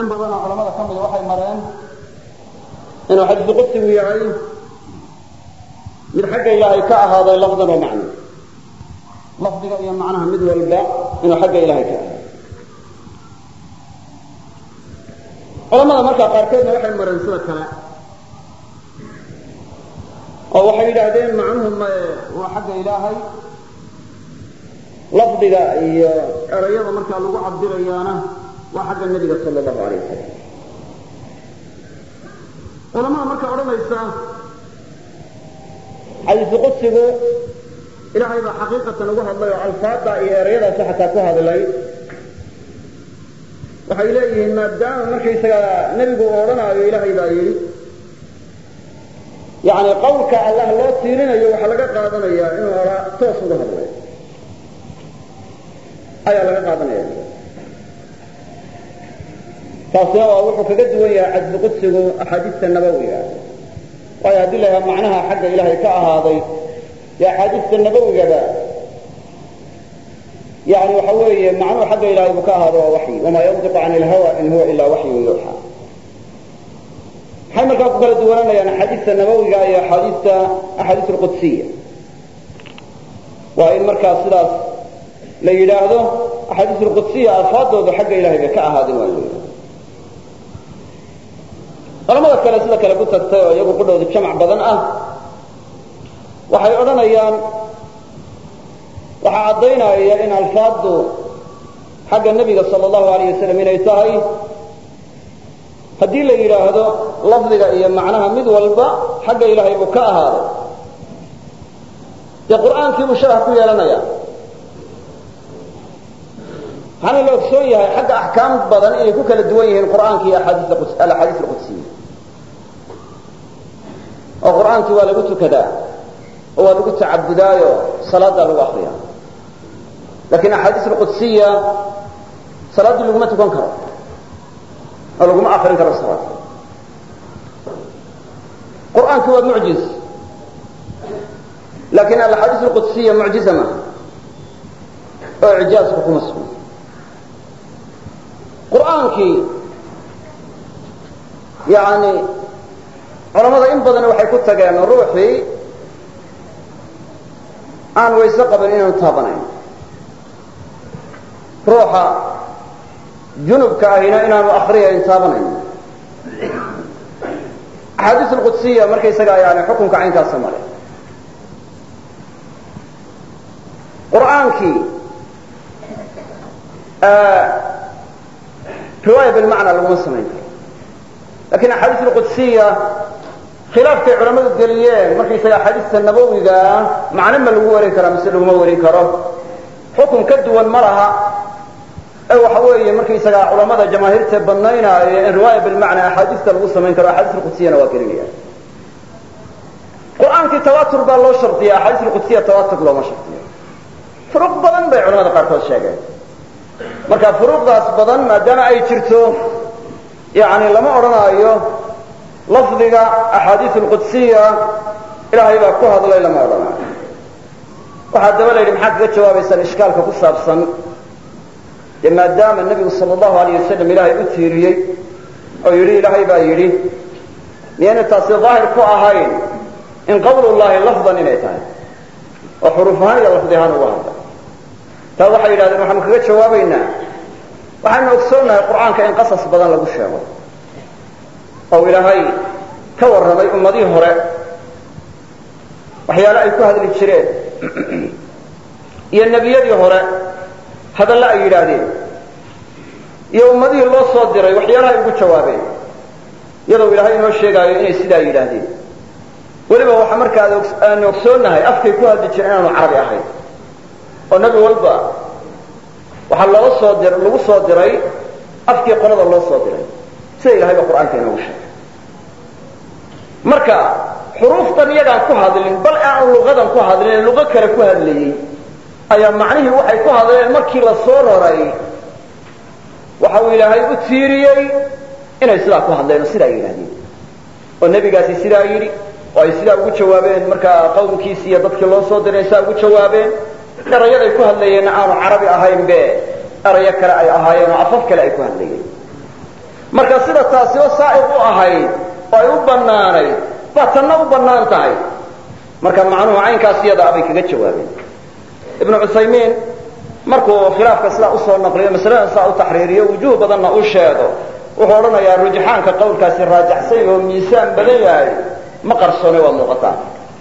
badan oo culamada ka mida waxay mareen inuu xadiisu qudsigu yahay mid xagga ilaahay ka ahaaday lafdan wa macna lafdiga iyo macnaha mid walba inuu xagga ilaahay ka ahaaday culamada markaa qaarkoodna waxay mareen sida kale oo waxay yidhaahdeen macnuhu mae waa xagga ilaahay lafdiga iyo erayada markaa lagu cabirayaana waa xagga nebiga sal allahu alayh wasalam culamada markaa odhanaysa xadiisu qudsigu ilaahay baa xaqiiqatan ugu hadlay oo alfaada iyo erayadaasi xataa ku hadlay waxay leeyihiin maadaama markaysaga nebigu uu odhanaayo ilaahay baa yidhi yani qawlka allah loo tiirinayo waxaa laga qaadanayaa inuu oraa toos uga hadlay ayaa laga qaadanaya taasina waa wuxuu kaga duwan yahay cadli qudsigu axaadiista nabawiga waayo haddii la yahaa macnaha xagga ilaahay ka ahaaday iyo axaadiista nabawigaba yani waxa weeye macnuhu xagga ilahay buu ka ahaado waa waxyi wamaa yantiqu can ilhawa in huwa ilaa waxyun yuuxa maxay markaa ku kala duwananayaan axaadiista nabawiga iyo axaadiista axaadiis alqudsiya waa in markaa sidaas la yidhaahdo axaadiis alqudsiya alfaadoodu xagga ilahay bay ka ahaadeen waa la yidhahdo culamada kale sida kale ku tagtay oo iyagu qudhooda jamac badan ah waxay odhanayaan waxaa caddaynaya in alfaaddu xagga nebiga sala allahu alayh wasalam inay tahay haddii la yidhaahdo lafdiga iyo macnaha mid walba xagga ilaahay buu ka ahaaday dee qur'aankii buu sharx ku yeelanaya waxaana la ogsoon yahay xagga axkaam badan inay ku kala duwan yihiin qur'aanka iyo alaxaadiis alqudsiya oo qur'aankii waa lagu tukadaa oo waa lagu tacabudaayo salaaddaa lagu akriya lakin axaadiis alqudsiya salaaddii laguma tukan karo oo laguma akrin karo salaad qur'aankii waa mucjiz lakin alaxaadiis alqudsiya mucjiza maaha oo icjaazku kuma sugna qur'aankii yani culamada in badan waxay ku tageen ruuxii aan wayse qabin inaanu taabanayn ruuxa junubka ahina inaanu akriyayn taabanayn axaadiis alqudsiya markaysagaa yani xukunka caynkaasa male qur'aankii riwaaya bilmacna laguma samayn karo lakin axaadiis alqudsiya khilaafkay culamadu geliyeen markaysaga axaadiista nabawiga macno ma lagu warin karaa mise laguma warin karo xukun ka duwan ma laha ee waxa weeye markaysaga culamada jamaahiirta banaynaayo in riwaaya bilmacna axaadiista lagu samayn karo axaadiis alqudsiyana waa gelinaya qur'aankii tawatur baa loo shardiya axaadiis alqudsiya tawatur looma shardiyo furuq badan bay culamada qaarkood sheegeen marka furuuqdaas badan maadaama ay jirto yani lama odhanaayo lafdiga axaadiis alqudsiya ilaahay baa ku hadlay lama odhanaayo waxaa daba la yidhi maxaad kaga jawaabaysaan ishkaalka ku saabsan dee maadaama nebigu sala allahu alayh wasalam ilaahay u tiiriyey oo yidhi ilaahay baa yidhi miyayna taasi daahir ku ahayn in qawlullahi lafdan inay tahay oo xuruuf ahaan iyo lafdi ahaan uga hadla taa waxay yidhahdeen waxaanu kaga jawaabaynaa waxaanu ogsoonnahay qur'aanka in qasas badan lagu sheego oo ilaahay ka warramay ummadihii hore waxyaale ay ku hadli jireen iyo nebiyadii hore hadalle ay yidhaahdeen iyo ummadihii loo soo diray waxyaalaha ay ugu jawaabeen iyadoo ilaahay inoo sheegaayo inay sidaa yidhaahdeen weliba waxa markaa aanu ogsoonnahay afkay ku hadli jireen inaanu carabi ahayn oo nebi walba waxaa loo soo dir lagu soo diray afkii qolada loo soo diray sida ilahay ba qur'aanka inoogu sheegay marka xuruuftan iyagaan ku hadlin bal aan luqadan ku hadlin ee luqo kale ku hadlayey ayaa macnihii waxay ku hadleen markii la soo raray waxa uu ilaahay u tiiriyey inay sidaa ku hadleen oo sidaa yidhahdeen oo nebigaasi sidaa yidhi oo ay sidaa ugu jawaabeen markaa qawmkiisi iyo dadkii loo soo diray sidaa ugu jawaabeen erayaday ku hadlayeenna aanu carabi ahayn be erayo kale ay ahaayeen oo afaf kale ay ku hadlayeen marka taasiba saa'iq u ahayd oo ay u bannaanayd baa tanna u bannaan tahay marka macnuhu caynkaas iyada abay kaga jawaabeen ibnu cuthaymiin markuu khilaafka sidaa usoo naqliyo masaladan sidaa u taxriiriyo wujuuh badanna u sheego wuxuu odhanayaa rujxaanka qowlkaasi raajaxsan oo miisaan badan yahay ma qarsoone waa muuqataa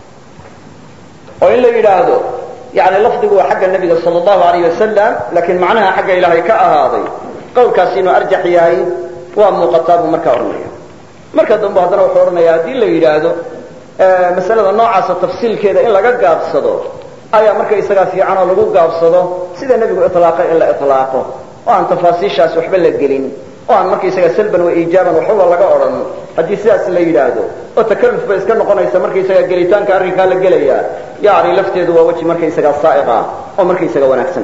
oo in la yidhaahdo yani lafdigu waa xagga nebiga sal allahu alayh wasalam laakiin macnaha xagga ilaahay ka ahaaday qowlkaasi inuu arjax yahay waa muuqataa buu markaa odhanaya marka dambe haddana wuxuu odhanaya haddii la yidhaahdo masalada noocaasa tafsiilkeeda in laga gaabsado ayaa marka isagaa fiican oo lagu gaabsado sida nebigu ilaaqay in la ilaaqo oo aan tafaasiishaas waxba la gelin oo aan markaysaga salban wa iijaaban waxbaba laga odhan haddii sidaas la yidhaahdo oo takaluf bay iska noqonaysa markaysaga gelitaanka arrinkaa la gelaya yani lafteedu waa weji markaysaga saaiq ah oo markaysaga wanaagsan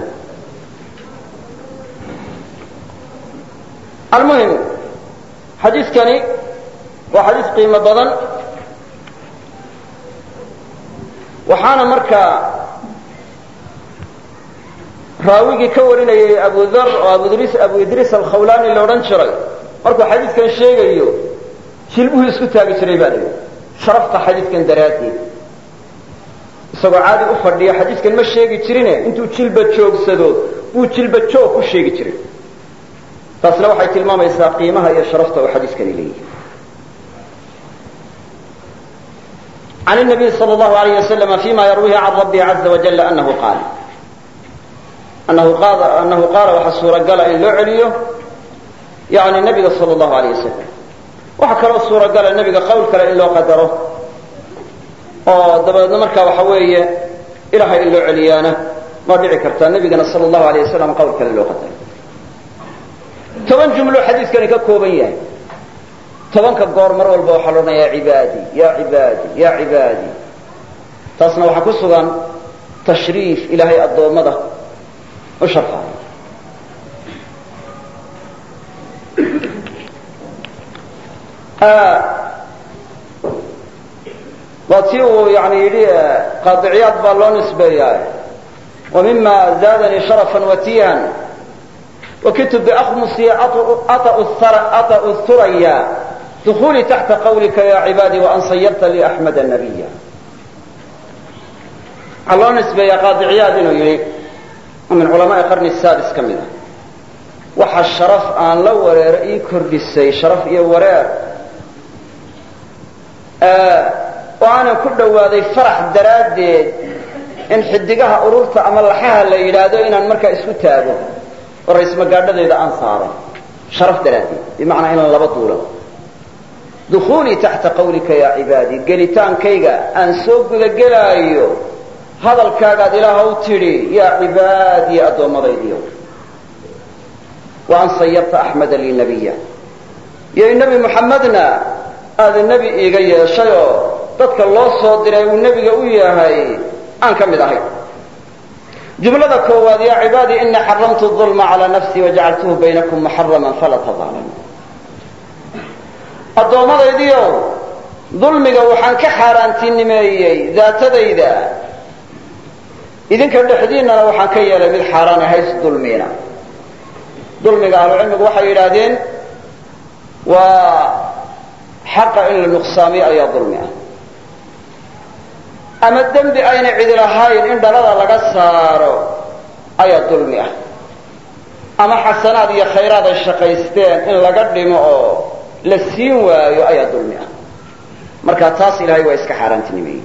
almuhim xadiiskani waa xadiis qiimo badan waxaana markaa raawigii ka warinayay abu dhar oo abu idriis alkhawlani la odhan jiray markuu xadiidkan sheegayo jilbuhu isku taagi jiray baa lihi sharafta xadiidkan daraaddeed isagoo caadi u fadhiya xadiidkan ma sheegi jirine intuu jilba joogsado buu jilba joog ku sheegi jiray taasna waxay tilmaamaysaa qiimaha iyo sharafta uu xadiiskani leeyahay عن النبي صلى الله عليه وسلم فيما يرويه عن ربه عز وجل أنه قال أنه قال, أنه قال waxa suuragala in loo celiyo yani nebiga sal allahu alayh wasalam waxa kaloo suuragala nebiga qowl kale in loo qadaro oo dabadeedna markaa waxa weeye ilahay in loo celiyaana waa dhici kartaa nebigana sal allahu alayh wasalam qowl kale loo qadaro toban jumlo xadiiskani ka kooban yahay tobanka goor mar walba waxaa la odhanaya ya cibaadi ya cibaadi ya cibaadi taasna waxaa ku sugan tashriif ilaahay addoommada u sharfaayo waa tii uu yani yidhi qaadiciyaad baa loo nisbeeyaa wa mima zaadanii sharafan watiyan wakitu biakmusi aطأu thuraya dukulii taxta qawlika ya cibaadi waan sayarta li axmeda nabiya waxaa loo nisbeeyaa qaadiciyaad inuu yidhi min culamaai qarni saadis ka mid ah waxa sharaf aan la wareero ii kordhisay sharaf iyo wareer oo aanan ku dhowaaday farax daraaddeed in xidigaha ururta ama laxaha la yidhaahdo inaan markaa isku taago oo raysmagaadhadeeda aan saaro sharaf daraaddeed bimacnaa inaan laba duulo dukuulii taxta qawlika ya cibaadi gelitaankayga aan soo gudagelaayo hadalkaagaad ilaahaw tidhi yaa cibaadii addoommadaydiyo wa an sayarta axmeda lii nabiya iyo nebi muxammedna aada nebi iiga yeeshayoo dadka loo soo diray uu nebiga u yahay aan ka mid ahay jumlada koowaad yaa cibaadii inii xaramtu ulma calaa nafsii wajacaltuhu baynakum muxaraman falaa tadaalamu addoommadaydiiow dulmiga waxaan ka xaaraantinimeeyey daatadayda idinka dhexdiinnana waxaan ka yeelay mid xaaraan hays dulmiina dulmiga ahlucilmigu waxay yidhaahdeen waa xaqa in la nuqsaamiyo ayaa dulmi ah ama dembi ayna cidi lahayn in dhalada laga saaro ayaa dulmi ah ama xasanaad iyo khayraad ay shaqaysteen in laga dhimo oo la siin waayo ayaa dulmi ah marka taas ilahay waa iska xaaraantinimeeyey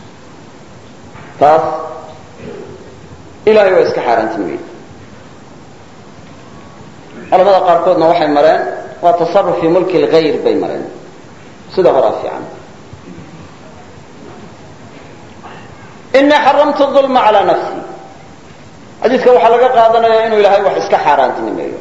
taas ilahay waa iska xaaraantinimeeyey culamada qaarkoodna waxay mareen waa tasaruf fii mulki lgayr bay mareen sida horaa fiican inii xaramtu ulma calaa nafsi xadiiska waxaa laga qaadanaya inuu ilaahay wax iska xaaraantinimeeyo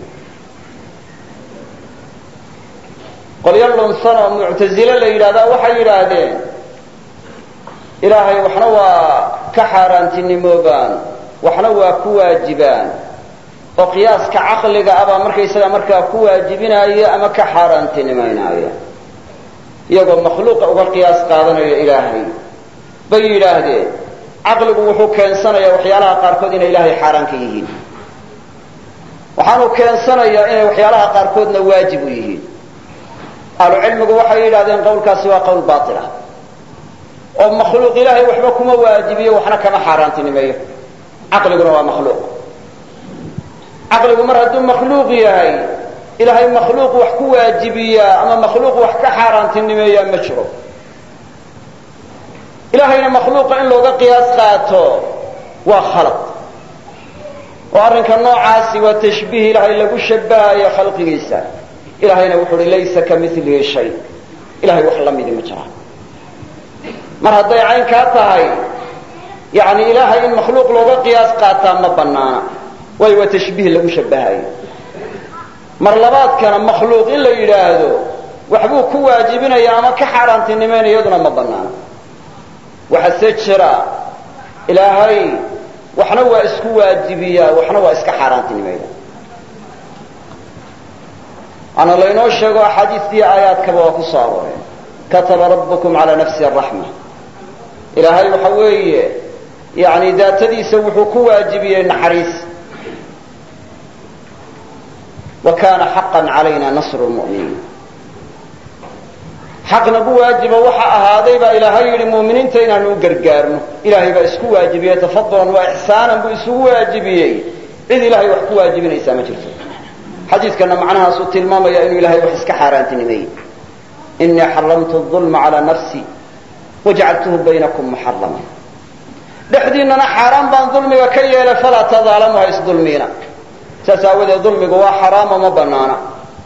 qolyo lunsan oo muctazile la yidhahdaa waxay yidhaahdeen ilaahay waxna waa ka xaaraantinimoobaan waxna waa ku waajibaan oo qiyaaska caqliga abaa markaysaga markaa ku waajibinaya ama ka xaaraantinimaynaya iyagoo makhluuqa uga qiyaas qaadanaya ilaahay bay yidhaahdeen caqligu wuxuu keensanayaa waxyaalaha qaarkood inay ilaahay xaaraan ka yihiin waxaanu keensanayaa inay waxyaalaha qaarkoodna waajib u yihiin ahlucilmigu waxay yidhahdeen qowlkaasi waa qowl baila oo makhluuq ilaahay waxba kuma waajibiyo waxna kama xaaraantinimeeyo caqliguna waa makhluuq caqligu mar hadduu makhluuq yahay ilaahay makhluuq wax ku waajibiyaa ama makhluuq wax ka xaaraantinimeeyaa ma jiro ilaahayna makhluuqa in looga qiyaas qaato waa khalad oo arrinka noocaasi waa tashbiih ilaahay lagu shabahayo khalqigiisa ilahayna wuxu uhi laysa ka milihi shay ilahay wax la midi ma jiraan mar hadday caynkaa tahay yani ilaahay in makhluuq looga qiyaas qaataa ma banaana waayo waa tashbiih lagu shabahayo mar labaadkana makhluuq in la yidhaahdo waxbuu ku waajibinaya ama ka xaaraantinimayna iyaduna ma banaana waxase jira ilaahay waxna waa isku waajibiyaa waxna waa iska xaaraantinimayda ana laynoo sheego axaadiistii aayaadkaba waa ku soo arooreen kataba rabbukum calaa nafsi araxma ilaahay waxa weeye yani daatadiisa wuxuu ku waajibiyey naxariis wa kana xaqan calayna nasru lmu'miniin xaq nagu waajiba waxa ahaaday baa ilaahay yidhi mu'miniinta inaanu u gargaarno ilaahay baa isku waajibiyey tafadulan waa ixsaanan buu isugu waajibiyey cid ilahay wax ku waajibinaysaa ma jirto xadiidkana macnahaasuu tilmaamaya inuu ilahay wax iska xaaraantinimeeyey inii xaramtu ulma calaa nafsi wajacaltuhu baynakum muxarama dhexdiinana xaaraan baan dulmiga ka yeelay falaa tadaalamu ha isdulmiina saas aawadeed dulmigu waa xaraamo ma banaana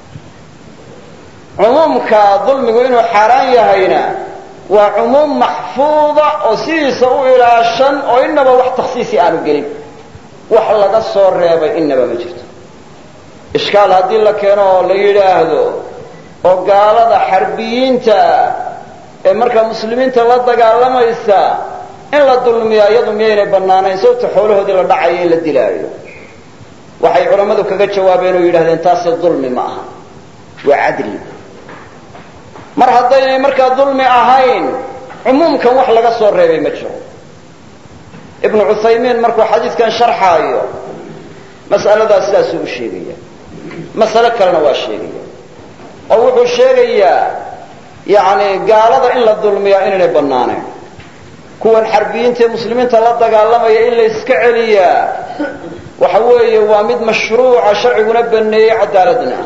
cumuumka dulmigu inuu xaaraan yahayna waa cumuum maxfuuda oo sidiisa u ilaashan oo inaba wax taksiisi aanu gelin wax laga soo reebay inaba ma jirto ishkaal haddii la keeno oo la yidhaahdo oo gaalada xarbiyiinta ee markaa muslimiinta la dagaalamaysa in la dulmiyaa iyadu miyaynay bannaanayn sababta xoolahoodii la dhacayo in la dilaayo waxay culammadu kaga jawaabeen oo yidhahdeen taasi dulmi ma aha waa cadli mar haddaynay markaa dulmi ahayn cumuumkan wax laga soo reebay ma jiro ibnu cuthaymiin markuu xadiidkan sharxaayo mas'aladaas sidaasuu u sheegaya masale kalena waa sheegaya oo wuxuu sheegayaa yani gaalada in la dulmiyaa inaynay bannaanayn kuwan xarbiyiinta ee muslimiinta la dagaalamaya in la iska celiyaa waxa weeye waa mid mashruuca sharciguna baneeyey cadaaladna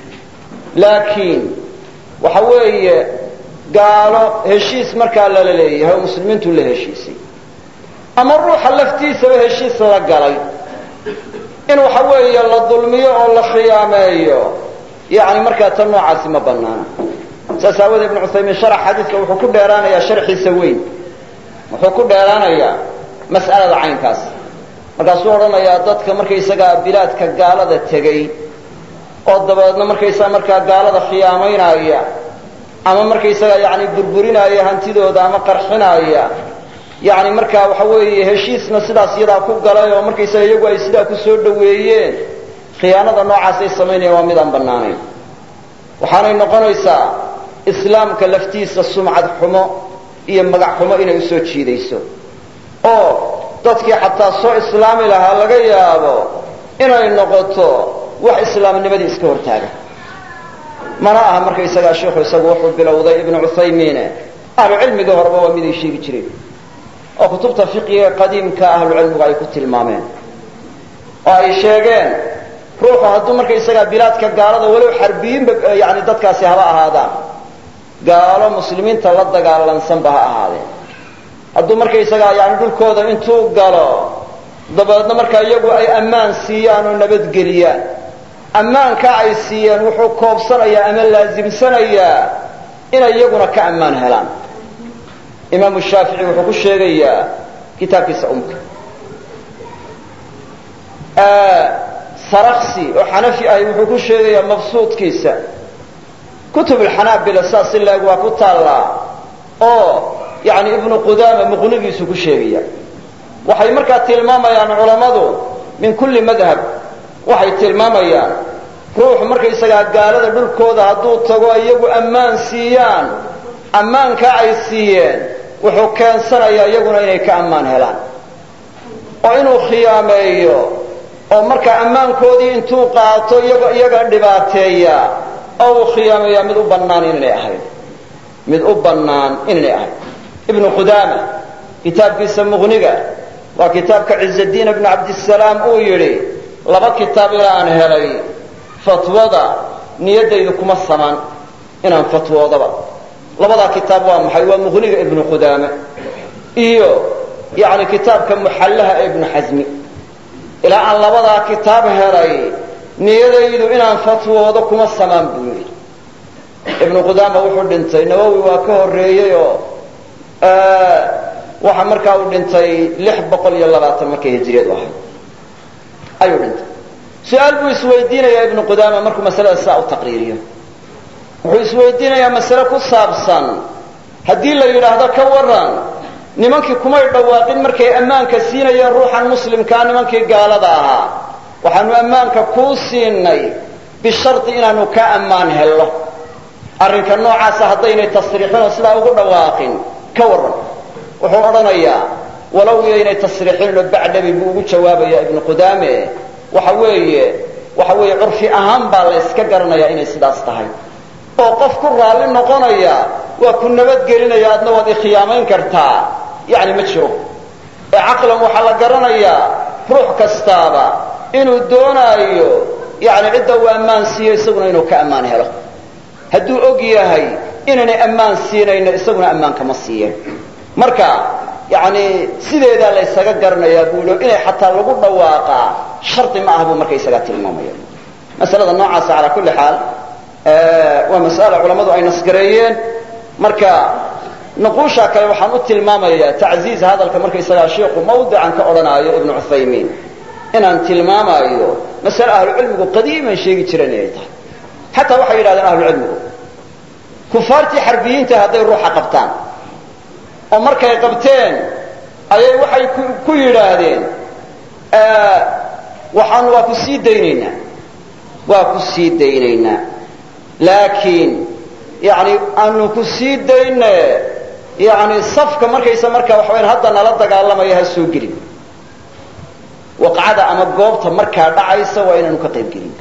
laakiin waxa weeye gaalo heshiis markaa lala leeyahay oo muslimiintu la heshiisay ama ruuxa laftiisaba heshiis la galay in waxa weeye la dulmiyo oo la khiyaameeyo yani markaa tan noocaasi ma banaana saas aawoodee ibnu cuthaymiin sharax xadiidka wuxuu ku dheeraanayaa sharxiisa weyn wuxuu ku dheeraanayaa mas'alada caynkaas markaasuu odhanayaa dadka markaysagaa bilaadka gaalada tegey oo dabeedna markaysaga markaa gaalada khiyaamaynaya ama markaysaga yani burburinaya hantidooda ama qarxinaya yani markaa waxa weeye heshiisna sidaas iyadaa ku galay oo markaysaga iyagu ay sidaa ku soo dhoweeyeen khiyaanada noocaasay samaynayaan waa mid aan bannaanayn waxaanay noqonaysaa islaamka laftiisa sumcad xumo iyo magac xumo inay usoo jiidayso oo dadkii xataa soo islaami lahaa laga yaabo inay noqoto wax islaamnimadii iska hortaaga mana aha markaysagaa sheikhu isagu wuxuu bilowday ibnu cuthaymiine ahlucilmigii horeba waa miday sheegi jireen oo kutubta fiqiga qadiimka ahlucilmigu ay ku tilmaameen oo ay sheegeen ruuxu hadduu markaysagaa bilaadka gaalada walow xarbiyiinba yani dadkaasi haba ahaadaan gaalo muslimiinta la dagaalansanba ha ahaadeen hadduu markaysagaa yani dhulkooda intuu galo dabeedna markaa iyagu ay ammaan siiyaan oo nabadgeliyaan ammaankaa ay siiyeen wuxuu koobsanayaa ama laasimsanayaa inay iyaguna ka ammaan helaan imaamu shaafici wuxuu ku sheegayaa kitaabkiisa umka saraksi oo xanafi ahi wuxuu ku sheegayaa mabsuudkiisa kutub alxanaabila saas si laeg waa ku taallaa oo yani ibnu qudaama muqnigiisu ku sheegaya waxay markaa tilmaamayaan culammadu min kulli madhab waxay tilmaamayaan ruuxu markaysagaa gaalada dhulkooda hadduu tago iyagu ammaan siiyaan ammaankaa ay siiyeen wuxuu keensanayaa iyaguna inay ka ammaan helaan oo inuu khiyaameeyo oo markaa ammaankoodii intuu qaato iyaga dhibaateeya oo uu khiyaamayaa mid u bannaan inaynay ahayn mid u bannaan inaynay ahayn ibnu qudaama kitaabkiisa muqniga waa kitaabka ciزadiin ibnu cabdisalaam uu yidhi laba kitaab ilaan helay fatwada niyaddaydu kuma samaan inaan fatwoodaba labadaa kitaab waa maxay waa muqniga ibnu qudaame iyo yani kitaabka muxallaha ee ibnu xasmi ilaa aan labadaa kitaab helay niyadaydu inaan fatwoodo kuma samaan buu yidhi ibnu qudaama wuxuu dhintay nawowi waa ka horreeyey oo waxa markaa uu dhintay lix boqol iyo labaatan markay hijriyadu ahayd ayuu dhintay su-aal buu isweydiinayaa ibnu qudaama markuu masalada saa u taqriiriyo wuxuu isweydiinayaa masale ku saabsan haddii la yidhaahdo ka waran nimankii kumay dhawaaqin markay ammaanka siinayeen ruuxan muslimkaa nimankii gaalada ahaa waxaanu ammaanka kuu siinay bishardi inaanu ka ammaan hello arrinka noocaasa haddaynay tasriixin oo sidaa ugu dhawaaqin ka warran wuxuu odhanayaa walow yaynay tasriixinoo bacdabi buu ugu jawaabayaa ibnu qudaame waxa weeye waxa weeye curfi ahaan baa la yska garanayaa inay sidaas tahay oo qof ku raalli noqonaya waa ku nabadgelinaya adna waad ikhiyaamayn kartaa yani ma jiro ee caqlan waxaa la garanayaa ruux kastaaba inuu doonaayo yani cidda uu ammaan siiyo isaguna inuu ka ammaan helo hadduu og yahay inaynay ammaan siinayno isaguna ammaankama siiyeen marka yani sideedaa la ysaga garanayaa buulo inay xataa lagu dhawaaqaa shardi ma ah buu markaysagaa tilmaamaya masalada noocaasa calaa kulli xaal waa mas'ala culammadu ay nasgareeyeen marka nuquusha kale waxaan u tilmaamayaa tacziiz hadalka markaysagaa shiiku mawdican ka odhanaayo ibnu cuthaymiin inaan tilmaamaayo masale ahlucilmigu qadiiman sheegi jireen inay tahay xataa waxay yidhahdeen ahlucilmigu kufaartii xarbiyiinta hadday ruuxa qabtaan oo markay qabteen ayay waxay ku yidhaahdeen waxaan waa ku sii daynaynaa waa ku sii daynaynaa laakiin yani aanu ku sii dayne yani safka markaysa markaa waxa wayaan hadda nala dagaalamaya ha soo gelin waqcada ama goobta markaa dhacaysa waa inaanu ka qayb gelin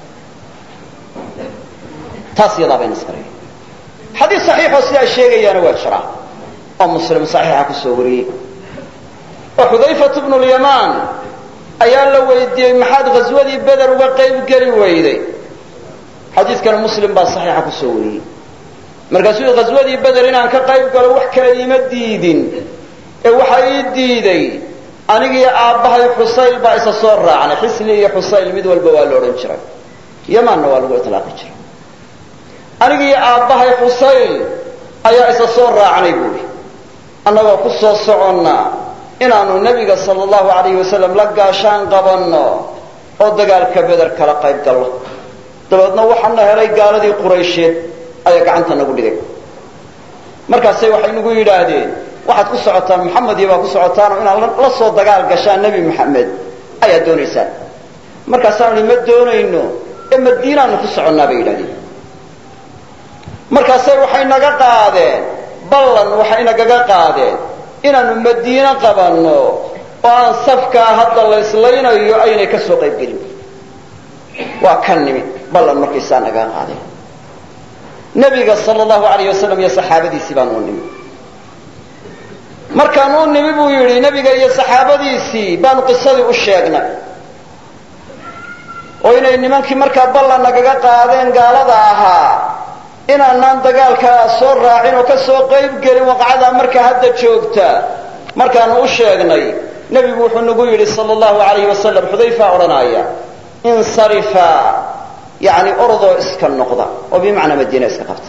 taas yadaa bayna isgaraya xadiis saxiixoo sidaa sheegayaana waa jiraa oo muslim saxiixa ku soo wariyey oo xudayfat bnu lyamaan ayaa la weydiiyey maxaad ghaswadii beder uga qayb geli weyday xadiiskana muslim baa saxiixa ku soo wariyey markaasuu ghaswadii beder inaan ka qayb galo wax kale iima diidin ee waxa ii diiday anigiiyo aabbahay xusayl baa isa soo raacnay xisli iyo xusayl mid walba waa la odhan jiray yamaanna waa lagu itlaaqi jiray anigiiyo aabbahay xusayl ayaa isa soo raacnay buuri annagoo ku soo soconna inaanu nebiga sala allahu alayhi wasalam la gaashaan qabanno oo dagaalka beder kala qayb gallo dabeedna waxaana helay gaaladii quraysheed ayaa gacanta nagu dhigay markaasay waxay nagu yidhaahdeen waxaad ku socotaan maxamediyo baa ku socotaanoo inaad la soo dagaal gashaan nebi maxamed ayaad doonaysaan markaasaanu ma doonayno ee madiinaanu ku soconnaa bay yidhahdeen markaasay waxay naga qaadeen ballan waxay nagaga qaadeen inaanu madiine qabanno oo aan safkaa hadda la islaynayo aynay ka soo qayb gelin waa ka nimi ballan markaysaa nagaga qaadeen nebiga sal allahu alayh wasalam iyo saxaabadiisii baan u nimi markaan u nimi buu yidhi nebiga iyo saxaabadiisii baanu qisadii u sheegnay oo inay nimankii markaa ballan nagaga qaadeen gaalada ahaa inaanaan dagaalkaa soo raacin oo ka soo qayb gelin waqcadaa markaa hadda joogta markaanu u sheegnay nebigu wuxuu nagu yidhi sal allahu alayh wasalam xudayfa odhanaya insarifa yani orodoo iska noqda oo bimacnaa madiina iska qabta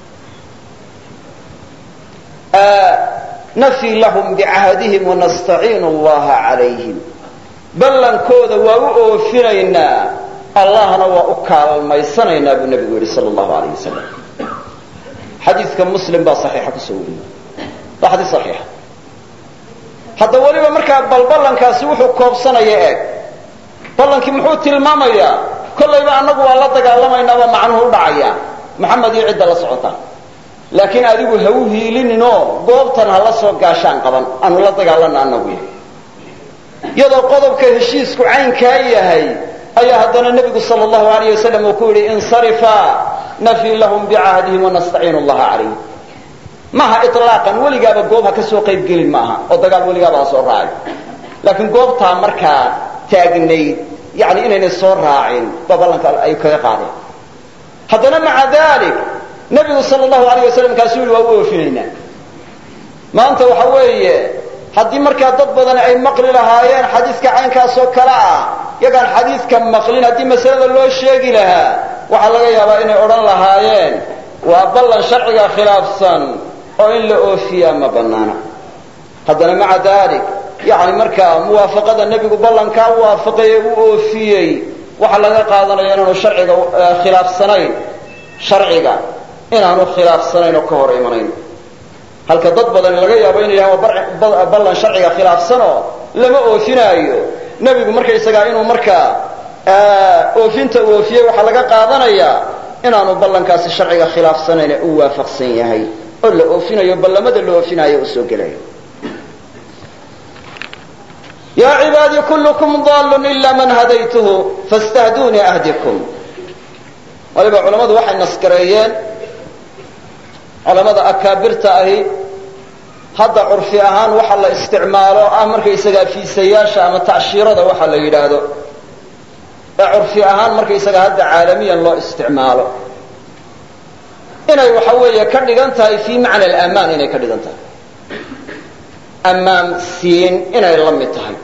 nafii lahum bicahdihim wanastaciinu allaha calayhim ballankooda waa u oofinaynaa allahna waa u kaalmaysanaynaa buu nebigu yidhi sal allahu alayh wasalam xadiidka muslim baa saxiixa kusoo wariyey waa xadiis saxiixa hadda weliba markaa bal ballankaasi wuxuu koobsanaya eeg ballankii muxuu tilmaamayaa kollayba annagu waa la dagaalamaynaba macnuhu u dhacaya maxamed iyo cidda la socota laakiin adigu ha u hiilininoo goobtan ha la soo gaashaan qaban aanu la dagaalana annagu iyadoo qodobka heshiisku caynkaa yahay ayaa haddana nebigu sal allahu alayh wasalam uu ku yidhi insarifa nafii lahum bicahdihim wanastaciinu allaha calayhim maaha ilaaqan weligaaba goob ha ka soo qayb gelin maaha oo dagaal weligaaba ha soo raacin laakiin goobtaa markaa taagnayd yani inaynay soo raacin ba ballanka ay kaga qaadeen haddana maca dalik nebigu sal allahu alayh wasalam kaasuu yihi waa u oofinaynaa maanta waxa weeye haddii markaa dad badani ay maqli lahaayeen xadiiska caynkaasoo kale ah yagaan xadiiska maqlin haddii masalada loo sheegi lahaa waxaa laga yaabaa inay odhan lahaayeen waa ballan sharciga khilaafsan oo in la oofiyaa ma banaana haddana maca dalik yani markaa muwaafaqada nebigu ballankaa waafaqaye u oofiyey waxaa laga qaadanaya inaanu sharciga khilaafsanayn sharciga inaanu khilaafsanayn oo ka hor imanayn halka dad badan laga yaabo inay yahaan waa ballan sharciga khilaafsanoo lama oofinaayo nebigu markaysagaa inuu markaa oofinta uu oofiyey waxaa laga qaadanayaa inaanu ballankaasi sharciga khilaafsanayne u waafaqsan yahay oo la oofinayo ballamada la oofinayo u soo gelayo yaa cibaadii kullukum dallun ila man hadaytuhu fastahduunii ahdikum waliba culammadu waxay naskareeyeen culamada akaabirta ahi hadda curfi ahaan waxa la isticmaalo ah markaysagaa fiisayaasha ama tacshiirada waxa la yidhaahdo ee curfi ahaan markaysaga hadda caalamiyan loo isticmaalo inay waxa weeye ka dhigan tahay fii macna alamaan inay ka dhigan tahay ammaan siin inay la mid tahay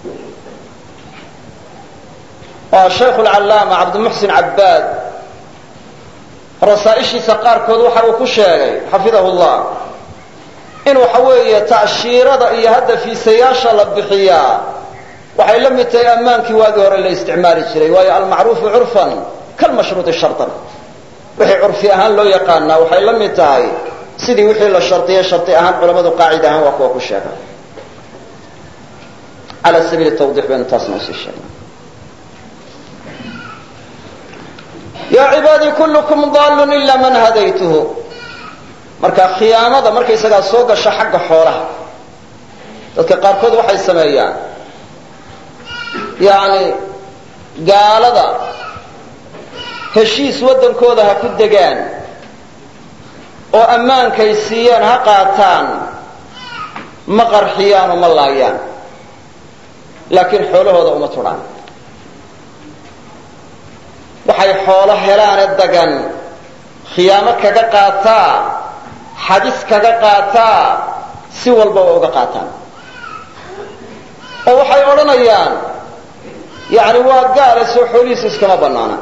waa shaykhu lcallaama cabdimuxsin cabbaad rasaaishiisa qaarkood waxa uu ku sheegay xafidahu llah in waxa weeye tacshiirada iyo hadda fiisayaasha la bixiyaa waxay la mid tahay ammaankii waagii hore la isticmaali jiray waayo almacruufu curfan kalmashruuti shartan wixii curfi ahaan loo yaqaanaa waxay la mid tahay sidii wixii la shardiyay shardi ahaan culamadu qaacid ahaan waa kuwa ku sheega ala sabiili tawdix baynu taasna usii sheegnay yaa cibaadii kullukum dallun ila man hadaytuhu marka khiyaamada markaysagaa soo gasha xagga xoolaha dadka qaarkood waxay sameeyaan yacni gaalada heshiis waddankooda ha ku degaan oo ammaankay siiyaan ha qaataan ma qarxiyaan oo ma laayaan laakiin xoolahooda uma tudhaan waxay xoolo helaane dagan khiyaamo kaga qaataa xadis kaga qaataa si walba waa uga qaataan oo waxay odhanayaan yani waa gaale soo xoolihiisa iskama banaana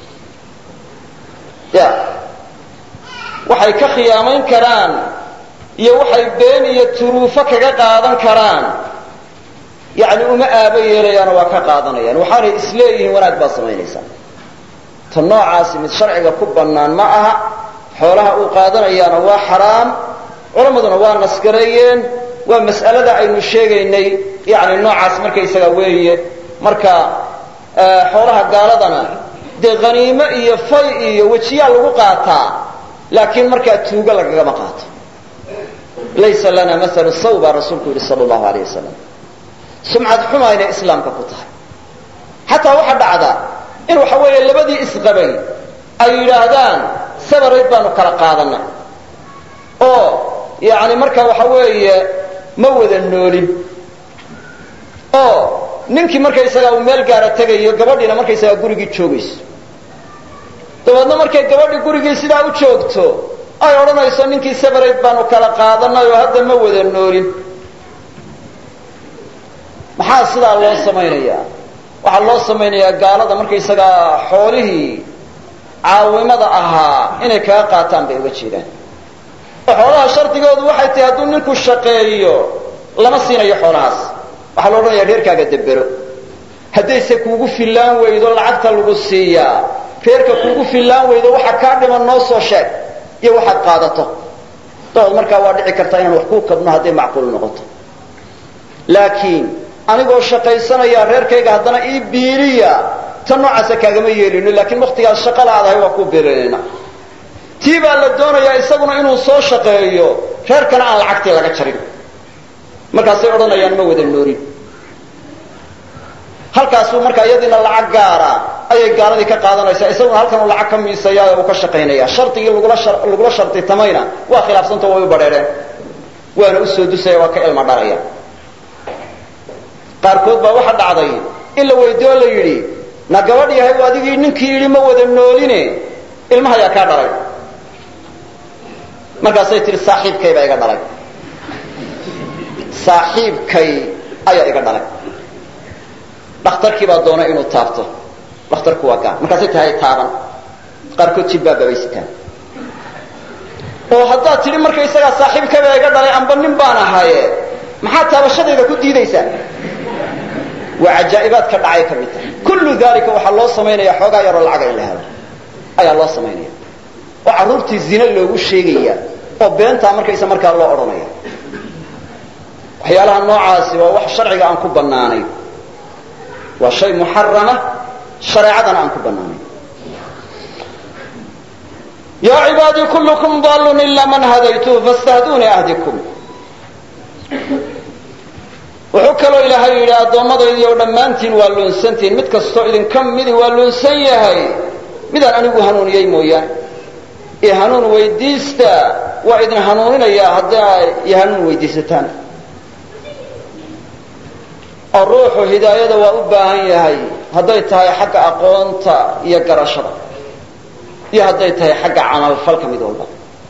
ya waxay ka khiyaamayn karaan iyo waxay been iyo turuufo kaga qaadan karaan yani uma aaba yeelayaano waa ka qaadanayaan waxaanay isleeyihiin wanaag baa samaynaysaa ta noocaasi mid sharciga ku bannaan ma aha xoolaha uu qaadanayaana waa xaraam culammaduna waa nasgareeyeen waa mas'alada aynu sheegaynay yani noocaas markaysaga weeye marka xoolaha gaaladana dee haniimo iyo fay iyo wejiyaa lagu qaataa laakiin markaa tuugo lagagama qaato laysa lana maalu saw baa rasuulku yidhi sala allahu alayh wasalam sumcad xumayna islaamka ku tahay xataa waxa dhacda in waxa weeye labadii isqabay ay yidhaahdaan sabarayd baanu kala qaadanay oo yani marka waxa weeye ma wada noolin oo ninkii markaysagaa uu meel gaara tegayo gabadhiina markaysagaa gurigii joogayso dabeedna markay gabadhii gurigii sidaa u joogto ay odhanayso ninkii sabarayd baanu kala qaadanay oo hadda ma wada noolin maxaa sidaa loo samaynayaa waxaa loo samaynayaa gaalada markaysagaa xoolihii caawimada ahaa inay kaga qaataan bay uga jeedaan oo xoolaha shardigoodu waxay tahay hadduu ninku shaqeeyo lama siinayo xoolahaas waxaa la odhanaya reerkaaga debero haddayse kuugu fillaan weydo lacagta lagu siiyaa reerka kuugu fillaan weydo waxa kaa dhiman noo soo sheeg iyo waxaad qaadato dabood markaa waa dhici kartaa inaan wax kuu kabno hadday macquul noqoto laakiin anigoo shaqaysanaya reerkayga haddana ii biiliya ta noocaasa kaagama yeelino laakiin waktigaas shaqa la-aadahay waa kuu biilinayna tii baa la doonayaa isaguna inuu soo shaqeeyo reerkana aan lacagtii laga jarin markaasay odhanayaan ma wada noorin halkaasuu markaa iyadiina lacag gaara ayay gaaladii ka qaadanaysaa isaguna halkan uu lacag ka miisaya uu ka shaqaynaya shardigii lagula shartitamayna waa khilaafsanta way u badheereen waana usoo dusaya waa ka ilma dhalaya qaarkood baa waxa dhacday in la weydiyo la yidhi na gabadh yahay adigii ninkii yidhi ma wada nooline ilmaha ayaa kaa dhalay markaasay tihi saaxiibkay baa iga dhalay saaxiibkay ayaa iga dhalay dhakhtarkii baa doona inuu taabto dhakhtarku waa gaal markaasay tahay taaban qaarkood jilbaababay sitaan oo haddaad tidhi markaysagaa saaxiibkay baa iga dhalay amba nin baan ahaaye maxaa taabashadayda ku diidaysaa waa cajaa'ibaadka dhacay ka mid tahay kullu dalika waxaa loo samaynaya xoogaa yaroo lacaga in la helo ayaa loo samaynaya oo carruurtii zine loogu sheegaya oo beentaa markaysa markaa loo odhanaya waxyaalaha noocaasi waa wax sharciga aan ku bannaanayn waa shay muxarama shareecadana aan ku bannaanayn yaa cibaadii kullukum dallun ila man hadaytuhu faاstahduunii ahdikum wuxuu kaloo ilaahay yidhi addoommadaydi oo dhammaantiin waa luunsantiin mid kastoo idinka midi waa luunsan yahay midaan anigu hanuuniyey mooyaane i hanuun weydiista waa idin hanuuninayaa haddii ay i hanuun weydiisataan oo ruuxu hidaayada waa u baahan yahay hadday tahay xagga aqoonta iyo garashada iyo hadday tahay xagga camalfalka mid walba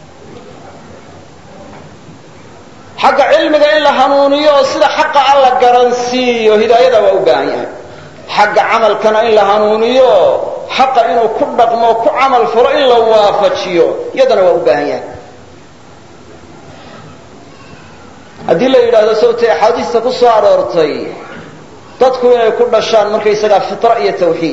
xagga cilmiga in la hanuuniyo oo sida xaqa a la garansiiyo hidaayada waa u baahan yahay xagga camalkana in la hanuuniyo xaqa inuu ku dhaqmo ku camal falo in la waafajiyo iyadana waa u baahan yahay haddii la yidhaahdo sawtay axaadiista ku soo aroortay dadku inay ku dhashaan markaysagaa fitra iyo tawxiid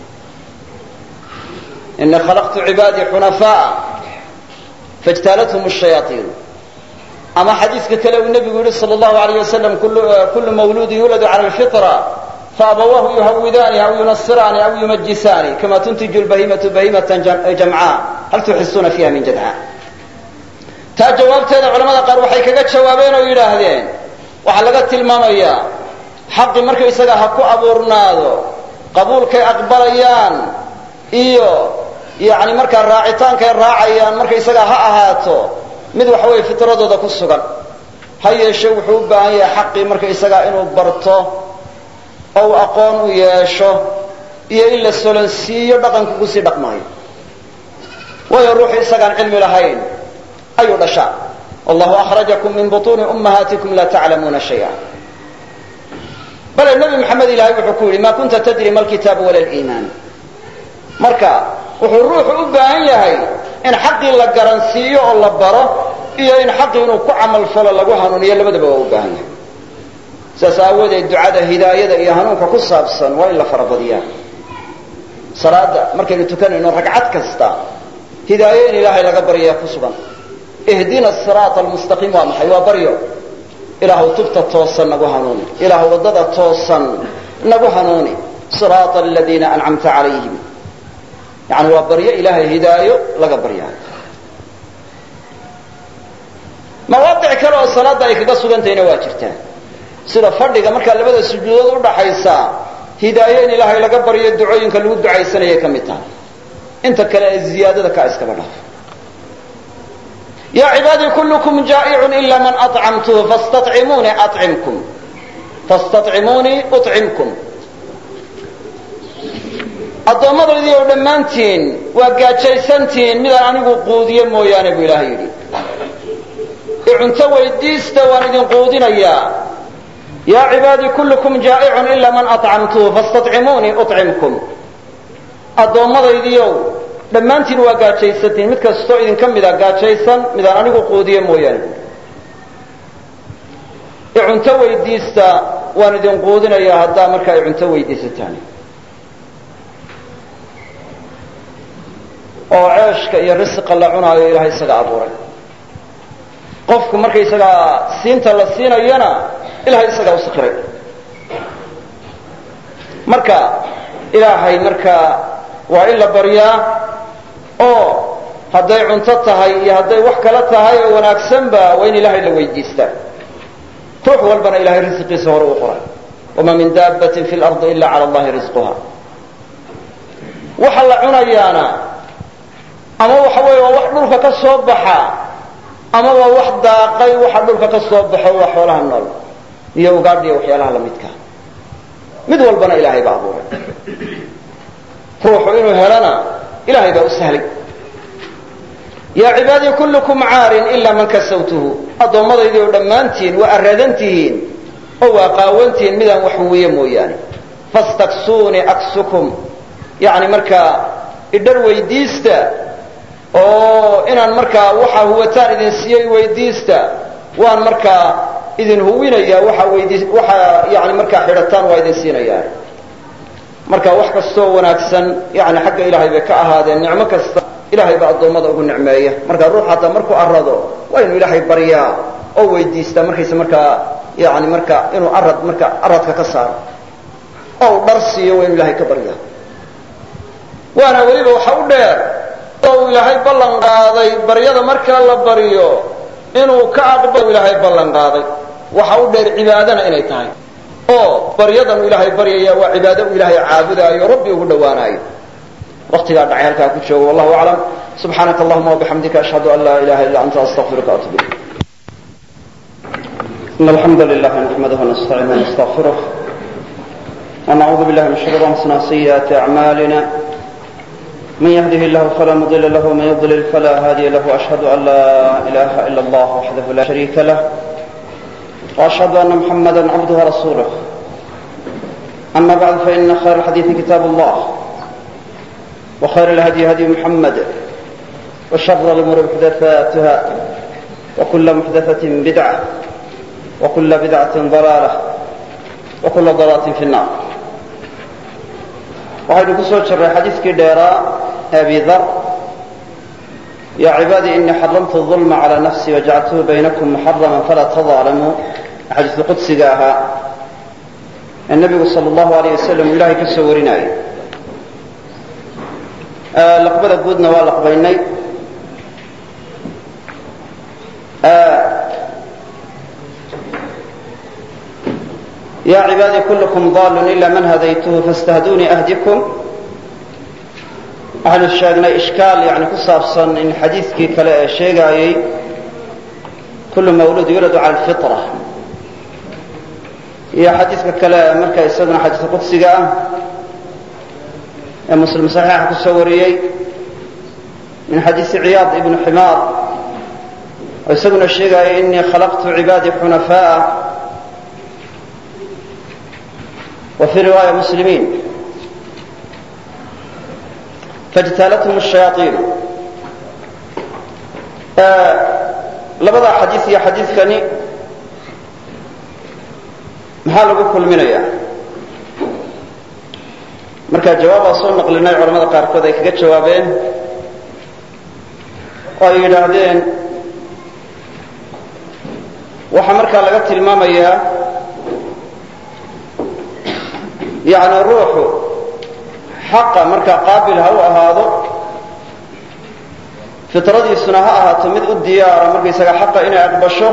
inii khalaqtu cibaadii xunafaa'a faاjtaalathum الshayaaطiin ama xadiiska kale uu nebigu yihi salى اllahu alayh wasalam kullu mawluudin yuladu cala alfitra faabawaahu yuhawidaani aw yunasiraani aw yumajisaani kama tuntiju lbahimatu bahimatan jamcaa hal tuxisuuna fiiha min jadca taa jawaabteeda culamada qaar waxay kaga jawaabeen oo yidhaahdeen waxaa laga tilmaamayaa xaqi markaysaga ha ku abuurnaado qabuulkay aqbalayaan iyo yani markaa raacitaankay raacayaan markaysaga ha ahaato mid waxa weeye fitradooda ku sugan ha yeeshe wuxuu u baahan yahay xaqii markaysagaa inuu barto oo uu aqoon u yeesho iyo in la solansiiyo dhaqanka kusii dhaqmaayo waayo ruuxu isagaan cilmi lahayn ayuu dhashaa wallahu akhrajakum min butuuni ummahaatikum laa taclamuuna shaya bale nebi maxamed ilaahay wuxuu ku yidhi ma kunta tadri ma alkitaabu wala liimaan marka wuxuu ruuxu u baahan yahay in xaqii la garansiiyo oo la baro iyo in xaqii inuu ku camal falo lagu hanuuniyo labadaba waa u baahan yahay sidaas aawadeed ducada hidaayada iyo hanuunka ku saabsan waa in la farabadiyaa salaada markaynu tukanayno ragcad kasta hidaayo in ilaahay laga baryaa ku sugan ihdina siraata almustaqiim waa maxay waa baryo ilaahu tubta toosan nagu hanuuni ilaahu waddada toosan nagu hanuuni siraata aladiina ancamta calayhim yani waa baryo ilaahay hidaayo laga baryaayo mawaadic kale oo salaadda ay kaga sugantahayna waa jirtaa sida fadhiga markaa labada sujuudood udhaxaysa hidaayo in ilaahay laga baryo ducooyinka lagu ducaysanayay ka mid tahay inta kale ee ziyaadada kaa iskaba dhaaf ya cibaadii kullukum jaa'icun ila man acamtuhu fastacimuunii acimkum fastacimuunii ucimkum addoommadaydi oo dhammaantiin waa gaajaysantihiin midaan anigu quudiye mooyaane buu ilaahay yidhi icunto weydiista waan idin quudinayaa yaa cibaadii kullukum jaa'icun ila man acamtuhu fastacimuunii ucimkum addoommadaydiiow dhammaantiin waa gaajaysantihiin mid kastoo idinka mida gaajaysan midaan anigu quudiye mooyaane icunto weydiista waan idin quudinayaa haddaa markaa icunto weydiisataan oo ceeshka iyo risiqa la cunaayo ilahay isaga abuuray qofku markaysagaa siinta la siinayana ilahay isagaa u sikiray marka ilaahay markaa waa in la baryaa oo hadday cunto tahay iyo hadday wax kala tahay oo wanaagsanba waa in ilaahay la weydiistaa ruux walbana ilahay risiqiisa hore u qoray wamaa min daabbatin fi lardi ila cala allahi risquha waxa la cunayaana ama waxa weeye waa wax dhulka ka soo baxa ama waa wax daaqay waxa dhulka ka soo baxo waa xoolaha nool iyo ugaadh iyo waxyaalaha lamidka mid walbana ilaahay baa abuuray ruuxu inuu helana ilahay baa u sahlay yaa cibaadii kullukum caarin ilaa man kasawtuhu addoommadaydi oo dhammaantiin waa arradan tihiin oo waa qaawantihiin midaan wax huwiye mooyaane fastaksuunii aksukum yani markaa idhar weydiista oo inaan markaa waxa huwataan idin siiyey weydiista waan markaa idin huwinaya waxa weydi waxa yani markaa xidhataan waa idin siinayaa marka wax kastoo wanaagsan yani xagga ilaahay bay ka ahaadeen nicmo kasta ilahay baa addoommada ugu nicmeeya marka ruux hataa markuu arado waa inuu ilaahay baryaa oo weydiistaa markaysa markaa yani marka inuu arad marka aradka ka saaro oo u dhar siiyo waa inuu ilahay ka baryaa waana weliba waxa u dheer oo uu ilaahay ballan qaaday baryada markaa la baryo inuu ka aqbalo ilaahay ballan qaaday waxa u dheer cibaadana inay tahay oo baryadan uu ilaahay baryaya waa cibaado uu ilaahay caabudaayo rabbi ugu dhowaanaayo waqtigaa dhacay halkaa ku joogo wallahu aclam subxaanaka allahuma wabixamdika ashhadu an laa ilaha illa anta astaqfiruka atub ilayk إن الحمد لله نحمده ونستعينه ونستغفره ونعوذ بالله من شرور أنفسنا وسيئات أعمالنا من يهده الله فلا مضل له ومن يضلل فلا هادي له وأشهد أن لا إله إلا الله وحده لا شريك له وأشهد أن محمدا عبده ورسوله أما بعد فإن خير الحديث كتاب الله وخير الهدي هدي محمد وشر الأمور محدثاتها وكل محدثة بدعة وكل بدعة ضلالة وكل ضلالة في النار waxaynu ku soo jirray xadiiskii dheeraa abi dar yaa cibaadii inii xaramtu ظulma calى nafsii wajacaltuhu baynakum muxarama falaa tadaalamuu xadiisu qudsiga ahaa ee nebigu sal اllahu alayh wasalam uu ilahay ka soo warinayay laqbada guudna waa laqbaynay ya cibaadii kulkm dal ila man hadaytuhu faاstahdunii ahdikum waxaynu sheegnay ishkaal yani ku saabsan in xadiidkii kale ee sheegaayey kulu mawlud yuladu cala alfitra iyo xadiidka kale marka isaguna xadiiska qudsiga ah ee muslim saxiixa ku soo wariyey min xadiisi ciyaad ibnu ximaar oo isaguna sheegaayay inii khalaqtu cibaadii xunafaaءa وفي رواية مسلمين فاجتالتهم الشياطين labada xadiis iyo xadiidkani maxaa lagu kulminaya markaa jawaabaa soo naqlinay culamada qaarkood ay kaga jawaabeen oo ay yidhaahdeen waxaa markaa laga tilmaamayaa yani ruuxu xaqa markaa qaabil ha u ahaado fitradiisuna ha ahaato mid u diyaara markaysaga xaqa inay aqbasho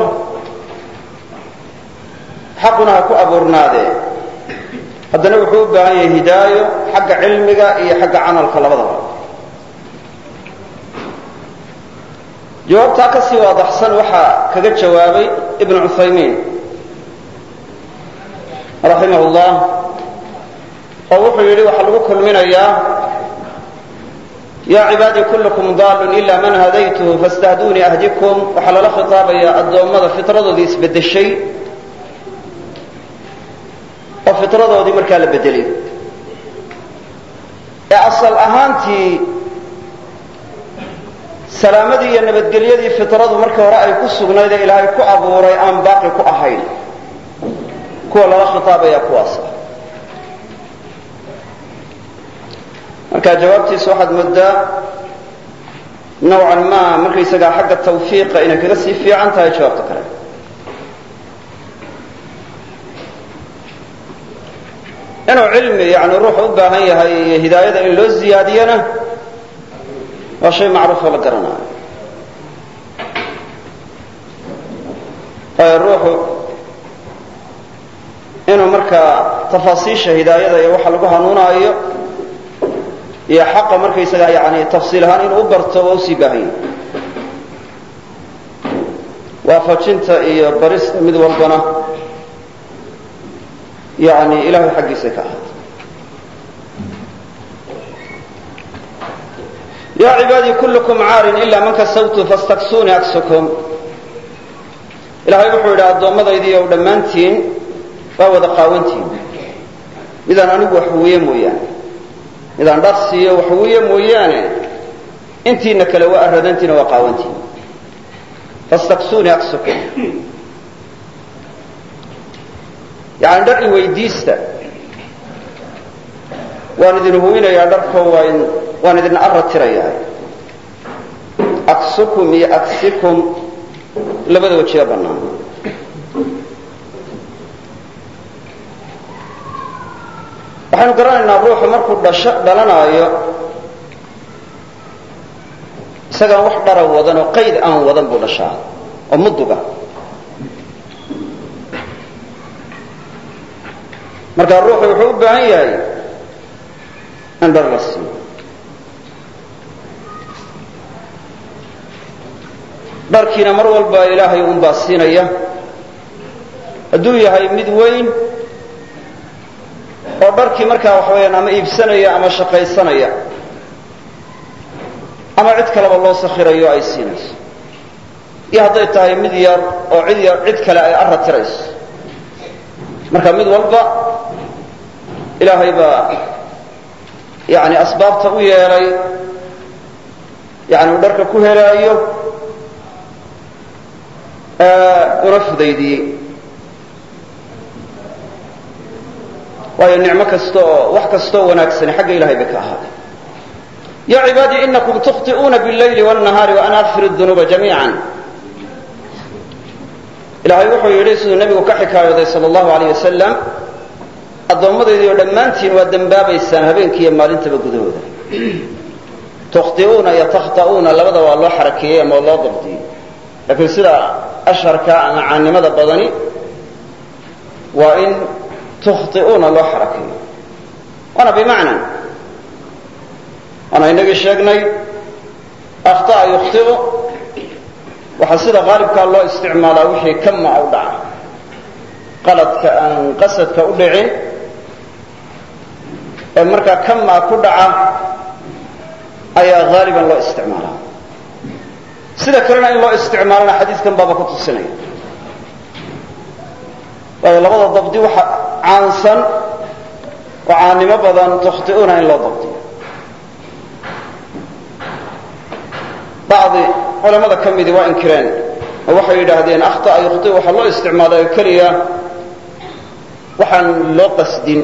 xaquna ha ku abuurnaadee haddana wuxuu u baahan yahay hidaayo xagga cilmiga iyo xagga camalka labadaba jawaabtaa kasii waadaxsan waxaa kaga jawaabay ibnu cuthaymiin raximah llah oo wuxuu yidhi waxaa lagu kulminayaa yaa cibaadii kullukum daalun ila man hadaytuhu faاstahdunii ahdikum waxaa lala khitaabayaa addoommada fitradoodii isbedeshay oo fitradoodii markaa la bedelay ee asal ahaantii salaamadii iyo nabadgelyadii fitradu markii hore ay ku sugnayd ee ilaahay ku abuuray aan baaqi ku ahayn kuwa lala khitaabaya kuwaasa marka jawaabtiisa waxaad moodaa nawcan ma markaysagaa xagga tawfiiqa inay kaga sii fiican tahay jawaabta kale inuu cilmi yani ruuxu u baahan yahay iyo hidaayada in loo ziyaadiyana waa shay macruufoo la garanayo waayo ruuxu inuu markaa tafaasiisha hidaayada iyo waxa lagu hanuunaayo iyo xaqa markaysaga yani tafsiil ahaan inuu u barto waa usii baahanya waafajinta iyo barista mid walbana yani ilahay xaggiisa ka ahaata ya cibaadii kullukum caarin ila man kasawtu fastaksuunii aksukum ilahay wuxuu yidhi addoommadaydiiy ow dhammaantiin waa wada qaawantiin midaan anigu waxwiye mooyaane midaan dhar siiyo waxwiye mooyaane intiina kale waa aradantiina waa qaawantiin fastaksuunii aksukum yani dhar i weydiista waan idin huwinayaa dharko waan waan idin arra tirayaa aksukum iyo aksikum labada wajiga bannaan waxaynu garanaynaa ruuxu markuu dhasho dhalanaayo isagaan wax dhara wadan oo qayd aan wadan buu dhashaa oo muduga markaa ruuxu wuxuu u baahan yahay in dhar la siiyo dharkiina mar walba ilaahay unbaa siinaya hadduu yahay mid weyn oo dharkii markaa waxa weyaan ama iibsanaya ama shaqaysanaya ama cid kaleba loo sakhirayo ay siinayso iyo hadday tahay mid yar oo cid yar cid kale ay arra tirayso marka mid walba ilaahay baa yani asbaabta u yeelay yani uu dharka ku helaayo una fudaydiyey waayo nicmo kasta oo wax kastaoo wanaagsani xagga ilahay bay ka ahaaday ya cibaadii inakum tukhطi'uuna bاllayli wالnahaari waana akfir الdunuuba jamiica ilahay wuxuu yidhi siduu nebigu ka xikaayooday sal اllahu alayh wasalam addoommadaydi oo dhammaantiin waa dembaabaysaan habeenkiiyo maalintaba gudahooda tukhطi'uuna iyo takhta'uuna labada waa loo xarakeeyey ama loo dabdiyey laakiin sida asharka ama caannimada badani waa in tukhطi'uuna loo xarakeeyo waana bimacna waana inagii sheegnay akhطa'a yukhطi'u waxaa sida qaalibkaa loo isticmaalaa wixii kama u dhaca qaladka aan qasadka u dhicin ee markaa kamaa ku dhaca ayaa haaliban loo isticmaalaa sida kalena in loo isticmaalana xadiiskan baaba ku tusinaya waayo labada dabdi waxa caansan oo caannimo badan tukhti'uuna in loo dabdiyo bacdi culamada ka midii waa inkireen oo waxay yidhaahdeen akhطa'a yukhti waxaa loo isticmaalayo keliya waxaan loo qasdin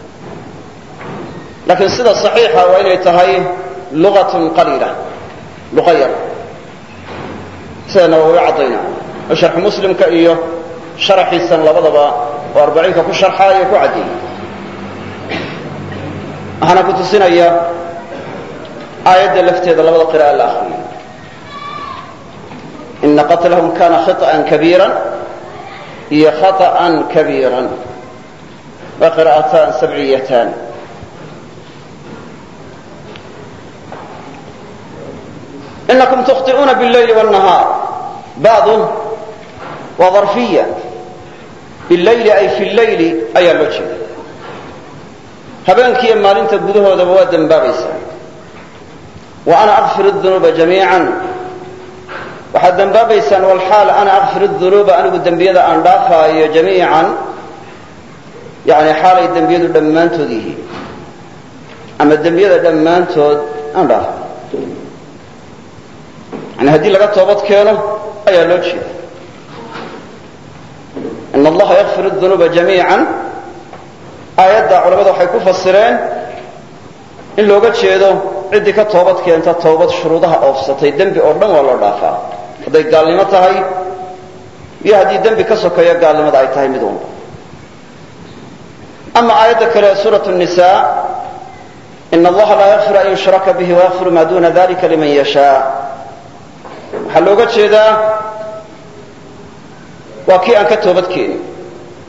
laakiin sida صaxiixa waa inay tahay lugatun qaliila luqa yar sida nawowi caddayna oo sharxu muslimka iyo sharaxiisan labadaba oo arbaciinka ku sharxaayo ku caddeeyey waxaana ku tusinaya aayadda lafteeda labada qira'a la akriyay ina qatlahum kana khiطأa kabiira iyo khaطأa kabiira waa qira'ataan sabciyatan inakum tukhطi'uuna bاllayli wالnahaar bacdu waa darfiya bilayli ay fi llayli ayaa loo jeeda habeenkiiyo maalinta gudahoodaba waa dembaabaysaa wa ana akfir الdunuuba jamiica waxaad dembaabaysaan walxaal ana akfir الdunuuba anigu dembiyada aan dhaafaayo jamiican yani xaalay dembiyadu dhammaantood yihiin ama dembiyada dhammaantood aan dhaafayo yani haddii laga toobad keeno ayaa loo jeeda in allaha yakfir الdunuuba jamiica aayadda culamada waxay ku fasireen in looga jeedo ciddii ka toobad keenta toobad shuruudaha oofsatay dembi oo dhan waa loo dhaafaa hadday gaalnimo tahay iyo haddii dembi ka sokeeyo gaalnimada ay tahay mid unba ama aayadda kale suuraة النisa in allaha laa yakfir an yushraka bihi wayakfir ma duna dalika liman yashaa waxaa looga jeedaa waa kii aan ka toobad keenin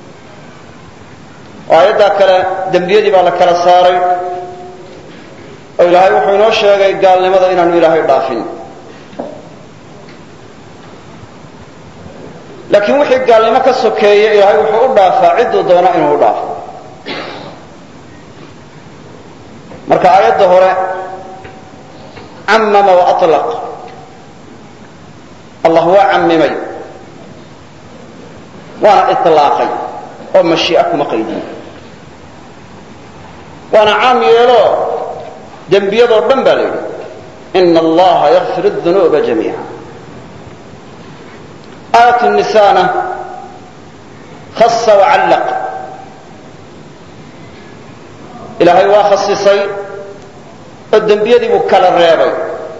oo aayaddaa kale dembiyadii baa la kala saaray oo ilaahay wuxuu inoo sheegay gaalnimada inaanu ilaahay dhaafin laakiin wixii gaalnimo ka sokeeya ilaahay wuxuu u dhaafaa cidduu doono inuu u dhaafo marka aayadda hore camama waaطlaq allah waa cammimay waana iطlaaqay oo mashii'a kuma qaydin waana caam yeelo dembiyadoo dhan baa la yidhi ina allaha yakfir الdunuuba jamiica aayat nisaana khasa wacallaq ilaahay waa khasisay oo dembiyadii buu kala reebay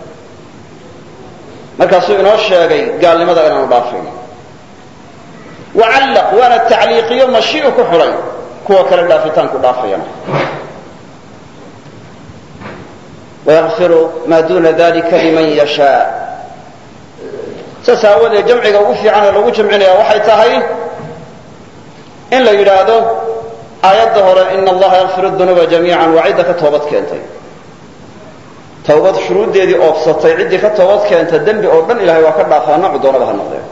markaasuu inoo sheegay gaalnimada inaanu dhaafayn wacallaq waana tacliiqiyo mashii'u ku xidhay kuwa kale dhaafitaanku dhaafayana wayakfiru maa duuna dalika liman yashaa saas aawadeed jamciga ugu fiican ee lagu jamcinaya waxay tahay in la yidhaahdo aayadda hore ina allaha yakfir dunuuba jamiica waa cidda ka toobad keentay tawbad shuruuddeedii oofsatay ciddii ka toobad keenta dembi oo dhan ilahay waa ka dhaafaa noocu doonaba ha noqdee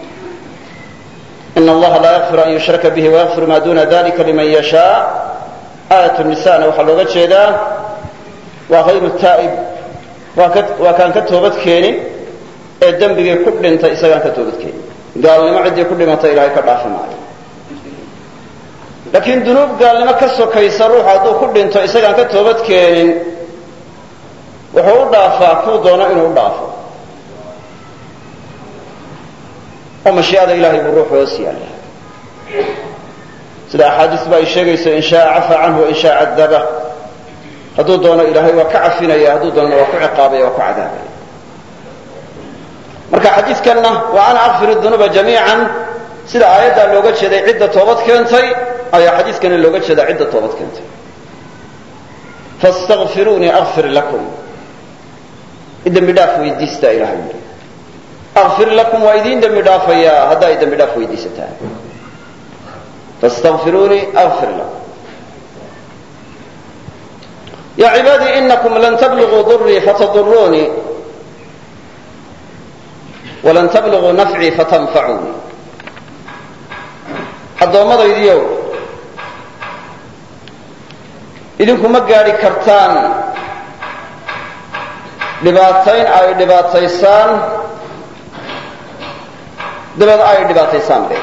ina allaha laa yakfir an yushraka bihi wayakfir maa duna dalika liman yashaa aayat nisana waxaa looga jeedaa waa hayru taa'ib waa kaan ka toobad keenin ee dembigii ku dhintay isagaan ka toobad keenin gaalnimo ciddii ku dhimatay ilahay ka dhaafi maayo laakiin dunuub gaalnimo ka sokaysa ruuxu hadduu ku dhinto isagaan ka toobad keenin wuxuu u dhaafaa kuu doono inuu u dhaafo oo mashii'ada ilahay buu ruuxu hoos yaalla sida axaadiis ba ay sheegayso in shaaa cafaa canhu wain shaa cadaba hadduu doono ilaahay waa ka cafinaya hadduu doonana waa ku ciqaabaya waa ku cadaabaya marka xadiidkanna wa ana akfir dunuuba jamiican sida aayaddaa looga jeeday cidda toobad keentay ayaa xadiidkana looga jeedaa cidda toobad keentay fastakfiruunii akfir lakum dembi dhaaf weydiistaa ilahay yidhi akfir lakum waa idiin dembi dhaafayaa hadda ay dembi dhaaf weydiisataan fastakfiruunii akfir lakum ya cibaadii inakum lan tabluguu durii fatadurunii walan tabluguu nafcii fatanfacuunii addoommadaydiiow idinku ma gaadhi kartaan dhibaatayn ay dhibaataysaan dabeed ay dhibaataysaan be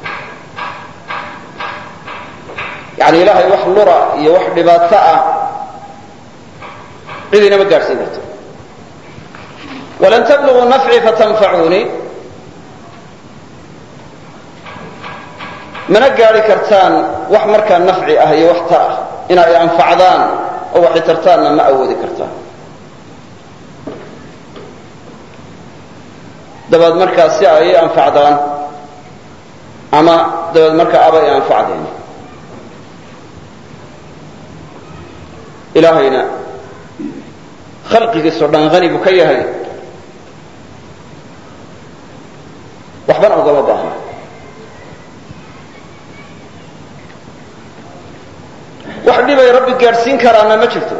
yani ilaahay wax lura iyo wax dhibaato ah cidina ma gaadhsiin karto walan tabluguu nafcii fatanfacuunii mana gaadhi kartaan wax markaa nafci ah iyo wax tar ah ina ay anfacdaan oo waxay tartaanna ma awoodi kartaan dabeed markaa si ay i anfacdaan ama dabeed markaa aba i anfacdeen ilaahayna khalqigiisoo dhan hani buu ka yahay waxbana ugama baahna wax dhibay rabbi gaadhsiin karaana ma jirto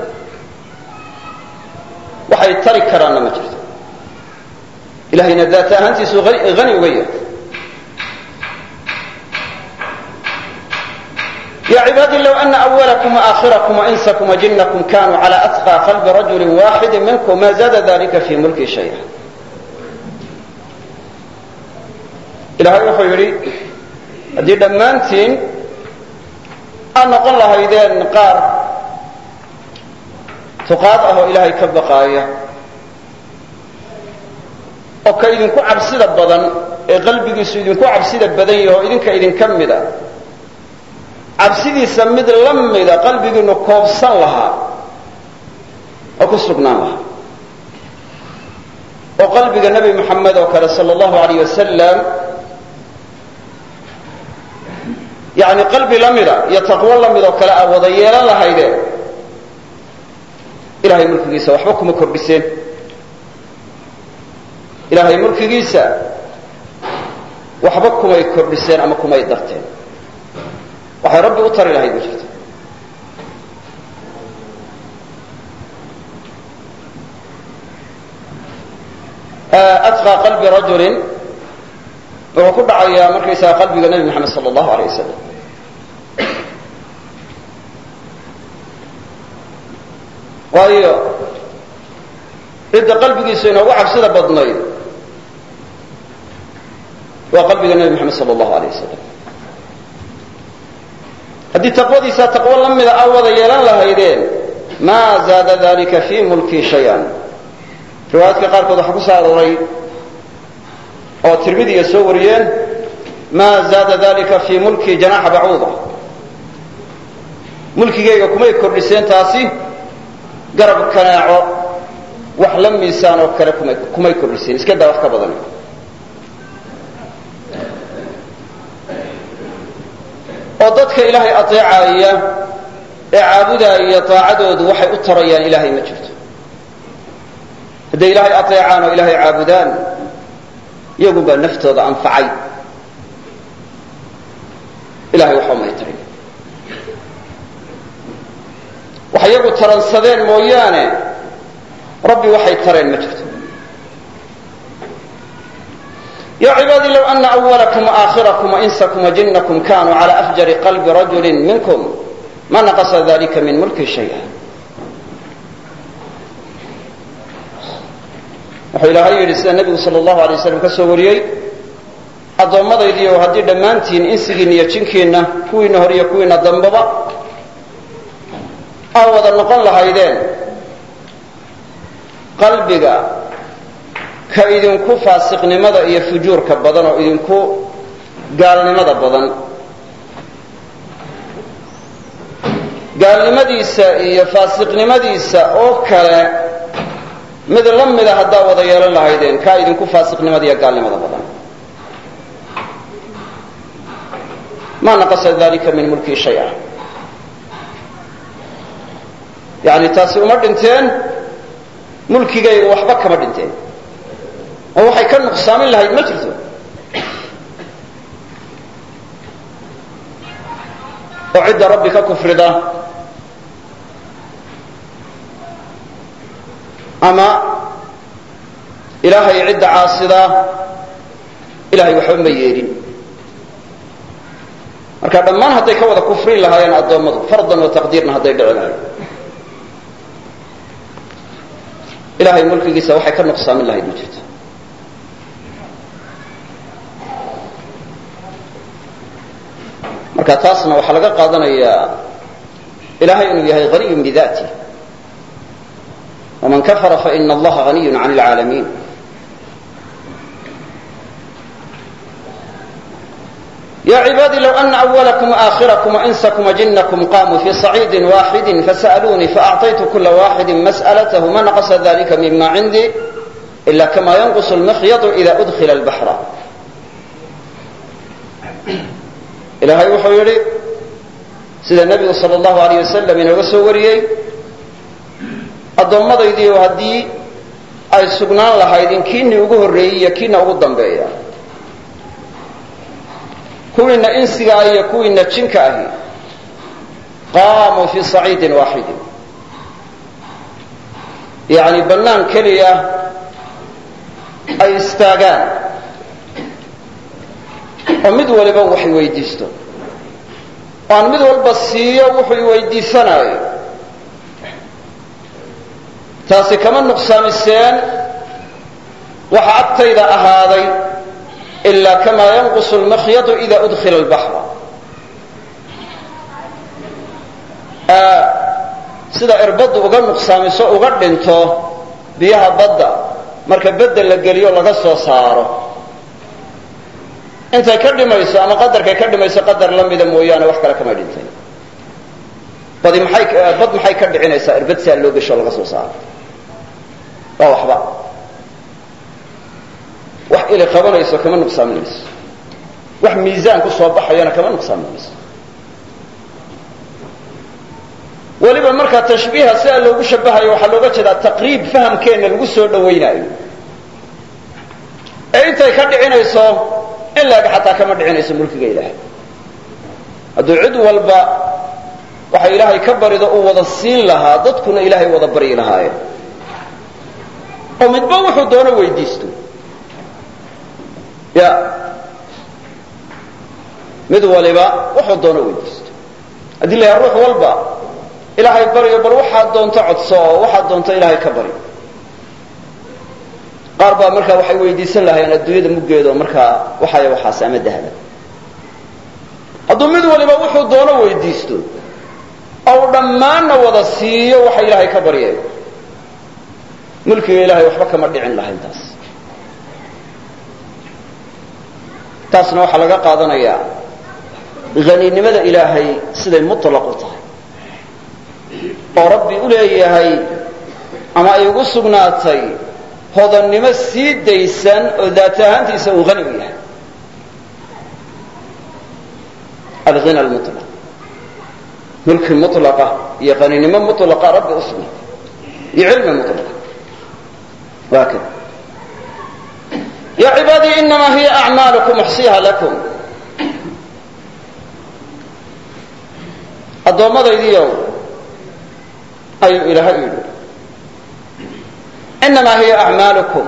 waxay tari karaana ma jirto ilahayna daat ahaantiisu hani uga yahay ya cibaadi low ana awalakum waakhirakum wainsakum wajinakum kanuu cala atqى qalbi rajuli waxidi minkum ma zaada dalika fi mulki shaya ilahay wuxuu yidhi haddii dhammaantiin aad noqon lahaydeen qaar tuqaad ah oo ilaahay ka baqaaya oo ka idinku cabsida badan ee qalbigiisu idinku cabsida badan yaho idinka idinka mida cabsidiisa mid la mida qalbigiinu koobsan lahaa oo ku sugnaan lahaa oo qalbiga nebi moxamed oo kale sal allahu alayh wasalam yani qalbi la mida iyo taqwo la mid oo kale aa wada yeelan lahaydeen ilahay mulkigiisa waxba kuma kordhiseen ilaahay mulkigiisa waxba kumay kordhiseen ama kumay darteen waxay rabbi u tari lahayd ma jirto atqى qalbi rajulin wuxuu ku dhacayaa markaysaga qalbiga nebi moxamed sala allahu aleyh wasalam waayo cidda qalbigiisu inoogu cabsida badnayd waa qalbiga nebi moxamed sala allahu aleyh wasalam haddii taqwadiisa taqwo la mida a wada yeelan lahaydeen maa zaada dalika fii mulkii shay-an riwaayaadka qaarkood waxaa ku soo arooray oo tirmidiya soo wariyeen maa zaada dalika fii mulkii janaxa bacuuda mulkigayga kumay kordhiseen taasi garab kanaaco wax la miisaan oo kale kumay kumay kordhiseen iska daa wax ka badan oo dadka ilaahay ateecaya ee caabudaaya taacadoodu waxay u tarayaan ilaahay ma jirto hadday ilaahay ateecaan oo ilaahay caabudaan iyagun baa naftooda anfacay ilahay waxba may tarin wax iyagu taransadeen mooyaane rabbi waxay tareen ma jirto ya cibaadii low ana awalakum waakhirakum wainsakum wajinakum kanuu cala afjari qalbi rajuli minkum ma naqasa dalika min mulki shaya wuxuu ilaahay yidhi sida nebigu sal allahu alay waslam ka soo wariyey addoommadaydiiyo haddii dhammaantiin insigiinna iyo jinkiinna kuwiinna hor iyo kuwiinna dambaba aa wada noqon lahaydeen qalbiga ka idinku faasiqnimada iyo fujuurka badan oo idinku gaalnimada badan gaalnimadiisa iyo faasiqnimadiisa oo kale mid la mida haddaa wada yeelan lahaydeen kaa idinku faasiqnimada iyo gaalnimada badan ma naqasa dalika min mulkii shaya yani taasi uma dhinteen mulkigayga waxba kama dhinteen oo waxay ka nuqsaamin lahayd ma jirto oo cidda rabbi ka kufrida ama ilaahay cidda caasida ilahay waxba ma yeelin marka dhammaan hadday ka wada kufrin lahaayeen addoommadu fardan wa taqdiirna hadday dhici lahayd ilahay mulkigiisa waxay ka nuqsaamin lahayd ma jirto marka taasna waxaa laga qaadanayaa ilahay inuu yahay haniyun bidati ومن كفر فإن الله غني عن العالمين يا عبادي لو أن أولكم وآخركم وإنسكم وجنكم قاموا في صعيد واحد فسألوني فأعطيت كل واحد مسألته ما نقص ذلك مما عندي إلا كما ينقص المخيط إذا أدخل البحر إلهي وحو يري سيد النبي صلى الله عليه وسلم إنه سوريي addoommadaydiioo haddii ay sugnaan lahaydin kiinii ugu horreeyey iyo kiina ugu dambeeya kuwiina insiga ah iyo kuwiina jinka ahi qaamuu fii saciidin waaxidin yacni bannaan keliya ay istaagaan oo mid waliba wax weydiisto oo aan mid walba siiyo wuxuu iweydiisanaayo taasi kama nuqsaamiseen waxa agtayda ahaaday ilaa kamaa yanqusu lmakhyadu ida udkhila albaxra sida irbaddu uga nuqsaamiso uga dhinto biyaha badda marka bedda la geliyo laga soo saaro intay ka dhimayso ama qadarkay ka dhimayso qadar la mida mooyaane wax kale kama dhintay badi maxay bad maxay ka dhicinaysaa irbad saa loo gesho laga soo saaro waa waxba wax ili qabanayso kama nuqsaaminayso wax miisaan ku soo baxayana kama nuqsaaminayso weliba markaa tashbiiha sidaa loogu shabahayo waxaa looga jeedaa taqriib fahamkeenna lagu soo dhawaynaayo ee intay ka dhicinayso in laeg xataa kama dhicinayso mulkiga ilaahay hadduu cid walba waxa ilaahay ka barido uu wada siin lahaa dadkuna ilaahay wada baryi lahaayeen oo midba wuxuu doono weydiisto ya mid waliba wuxuu doono weydiisto haddii la yaha ruux walba ilaahay baryo bal waxaad doonto codso oo waxaad doonto ilaahay ka bari qaar baa markaa waxay weydiisan lahayeen adduunyada muggeeda oo markaa waxaya waxaas ama dahda hadduu mid waliba wuxuu doono weydiisto ou dhammaanna wada siiyo waxa ilaahay ka baryay mulkiga ilahay waxba kama dhicin lahayn taas taasna waxaa laga qaadanayaa haninimada ilaahay siday mutlaq u tahay oo rabbi u leeyahay ama ay ugu sugnaatay hodannimo sii daysan oo daat ahaantiisa uu hani u yahay alghina almutlaq mulki mutlaqa iyo qaninimo mutlaqa rabbi u sugnaatay iyo cilmi mutlaqa waa kada ya cibaadii inamaa hiya acmaalukum uxsiha lakum addoommadaydiiow ayuu ilaahay yidhi inamaa hiya acmaalukum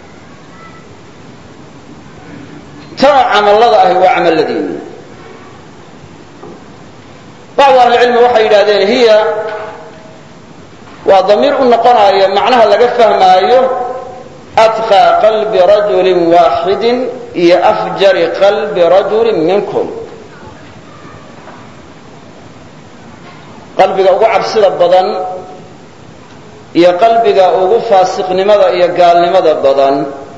tanoo camallada ahi waa camalladiinni bacdu ahlicilmi waxay yidhahdeen hiya waa damiir u noqonaya macnaha laga fahmaayo atqaa qalbi rajulin waaxidin iyo afjari qalbi rajulin minkum qalbiga ugu cabsida badan iyo qalbiga ugu faasiqnimada iyo gaalnimada badan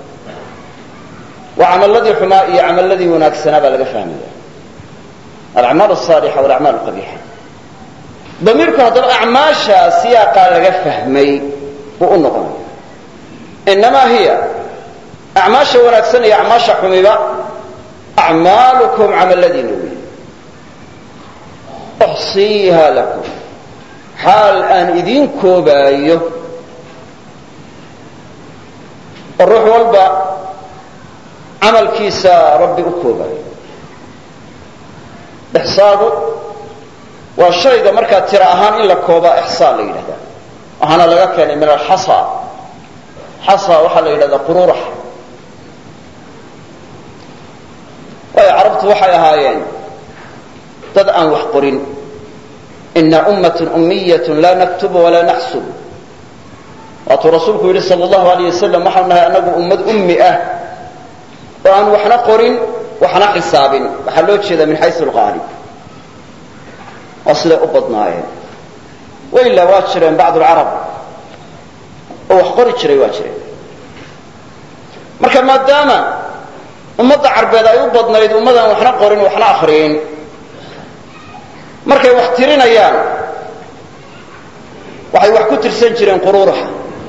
waa camalladii xumaa iyo camalladii wanaagsanaa baa laga fahmaya alacmaal asaalixa walacmaal alqabiixa damiirku haddaba acmaasha siyaaqaa laga fahmay buu u noqonaya inamaa hiya acmaasha wanaagsan iyo acmaasha xumiba acmaalukum camalladiina wey uxsiiha lakum xaal aan idiin koobaayo oo ruux walba camalkiisa rabbi u koobaayo ixsaagu waa shayga markaa tira ahaan in la koobaa ixsaa la yidhahdaa waxaana laga keenay min alxasa xasa waxaa la yidhahdaa qururax waayo carabtu waxay ahaayeen dad aan wax qorin ina ummatun ummiyatun laa naktubu walaa naxsub waatuu rasuulku yidhi sal allahu alayh wasalam waxaanu nahay annagu ummad ummi ah oo aan waxna qorin waxna xisaabin waxaa loo jeedaa min xayu lqaalib waa siday u badnaayeen wailaa waa jireen bacd lcarab oo wax qori jiray waa jireen marka maadaama ummadda carbeed ay u badnayd ummadaan waxna qorin waxna akriyin markay wax tirinayaan waxay wax ku tirsan jireen quruuraxa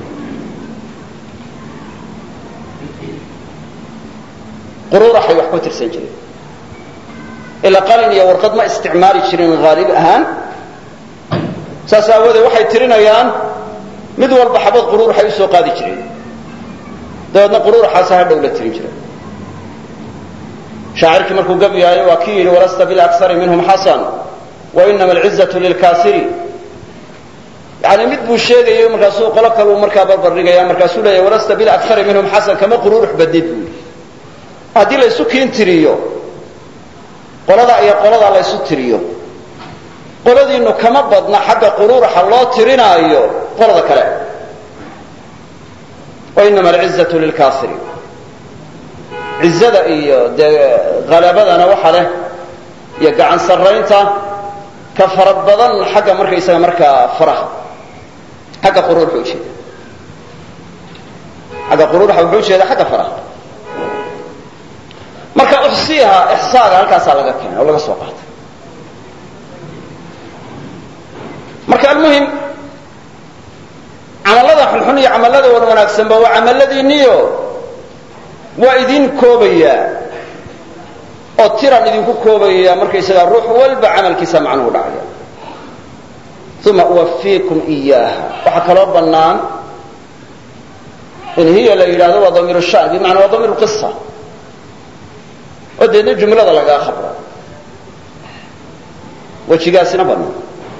quruuraxay wax ku tirsan jireen ilaa qalin iyo warqad ma isticmaali jirin haalib ahaan saas aawoodee waxay tirinayaan mid walba xabad quruuraxay usoo qaadi jireen dabeedna quruuraxaasa hadhow la tirin jiray shaacirkii markuu gabyaayo waa kii yidhi walasta bilaksari minhum xasan wainama alcizatu lilkaasiri yani mid buu sheegayo markaasuu qolo kaleu markaa barbardhigaya markaasuu leeyahy walasta bilakari minhum xasan kama quruurux badnid buu yidhi haddii laysu kiin tiriyo qolada iyo qolada laysu tiriyo qoladiinu kama badna xagga quruuraxa loo tirinaayo qolada kale wainama alcizatu lilkaasiri cizada iyo dee halabadana waxa leh iyo gacan sarraynta ka fara badan xagga markaysaga markaa faraha xagga quruurxa ujeeda xagga quruurxa wuxuu ujeeda xagga faraha marka uxsiiha ixsaaga halkaasaa laga keenay oo laga soo qaatay marka almuhim camallada xunxun iyo camallada wan wanaagsanba waa camalladiinniyo waa idin koobayaa oo tiran idinku koobaya markaysagaa ruux walba camalkiisa macnuhu dhacaya uma uwafiikum iyaaha waxaa kaloo bannaan in hiya la yidhahdo waa damiir shan bimacnaa waa damiir qisa oo deedna jumlada lagaa khabra wejigaasina bannaan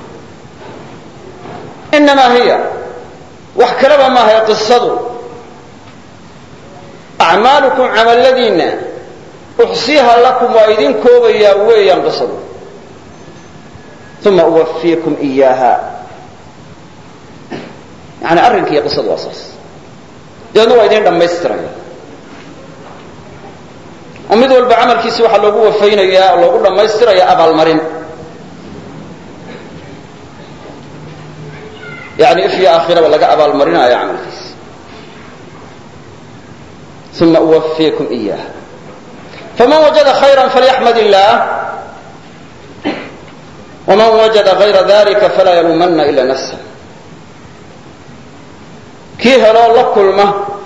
inamaa hiya wax kaleba maahae qisadu acmaalukum camalladiinna uxsiiha lakum waa idin koobayaa weeyaan qisadu uma uwafiikum iyaaha yani arrinkiiyo qisadu waa saas dabeedna waa idin dhammaystiraya oo mid walba camalkiisi waxaa loogu wafaynayaa oo loogu dhammaystiraya abaalmarin yani if iyo aakhiraba laga abaalmarinaayo camalkiisi uma uwafiikum iyaha faman wajada khayra falyaxmad illaah waman wajada gayra dalika falaa yaluumanna ila nafsa kii heloo la kulma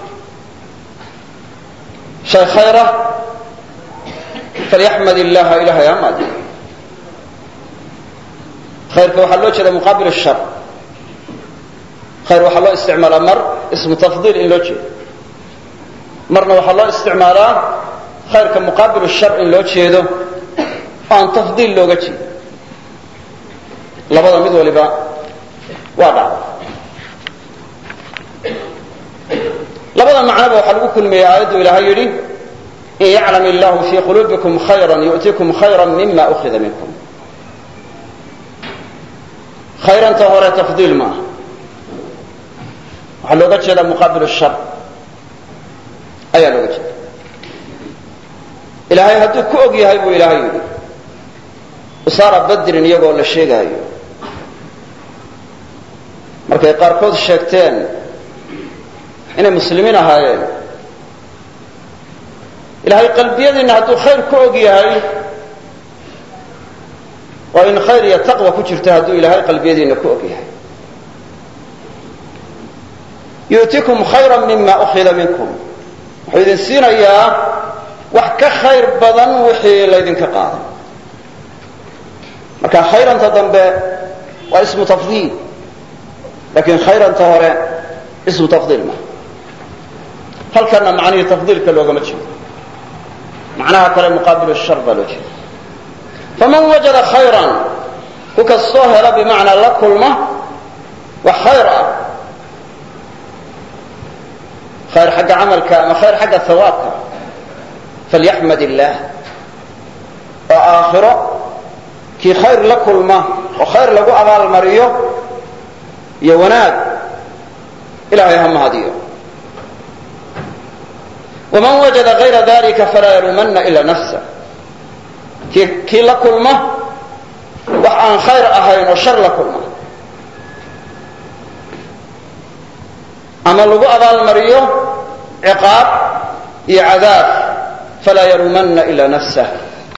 shay khayra falyaxmad illaha ilahay ha maadiyo khayrka waxaa loo jeeda muqaabil shar khayr waxaa loo isticmaalaa mar ismu tafdiil in loo jeedo marna waxaa loo isticmaalaa khayrka muqaabil shar in loo jeedo oo aan tafdiil looga jeedo labada mid waliba waa dhacda labada macnoba waxaa lagu kulmiyey aayaddu ilaahay yidhi in yaclam illahu fii quluubikum khayra yu'tikum khayra mima ukhida minkum khayranta hore tafdiil maaha waxaa looga jeedaa muqaabil shar ayaa looga jeeda ilaahay hadduu ku og yahay buu ilaahay yidhi usaara badrin iyagoo la sheegaayo markay qaarkood sheegteen inay muslimiin ahaayeen ilaahay qalbiyadiinna hadduu khayr ku og yahay waa in khayr iyo taqwa ku jirta hadduu ilaahay qalbiyadiinna ku og yahay yu'tikum khayra mima ukhida minkum wuxuu idin siinayaa wax ka khayr badan wixii laydinka qaaday marka khayranta dambe waa ismu tafdiil lakin khayranta hore ismu tafdiil ma halkana macnihii tafdiilka loogama jeedo macnaha kale muqaabil shar baa loo jeeda faman wajada khayran ku kastoo hela bimacnaa la kulma wax khayr ah khayr xagga camalka ama khayr xagga hawaabka falyaxmad illaah oo aakhiro kii khayr la kulma oo khayr lagu abaalmariyo iyo wanaag ilahay ha mahadiyo waman wajada gayra dalika falaa yaluumanna ila nafsa kii kii la kulma wax aan khayr ahayn oo shar la kulma ama lagu abaalmariyo ciqaab iyo cadaab falaa yaluumanna ila nafsah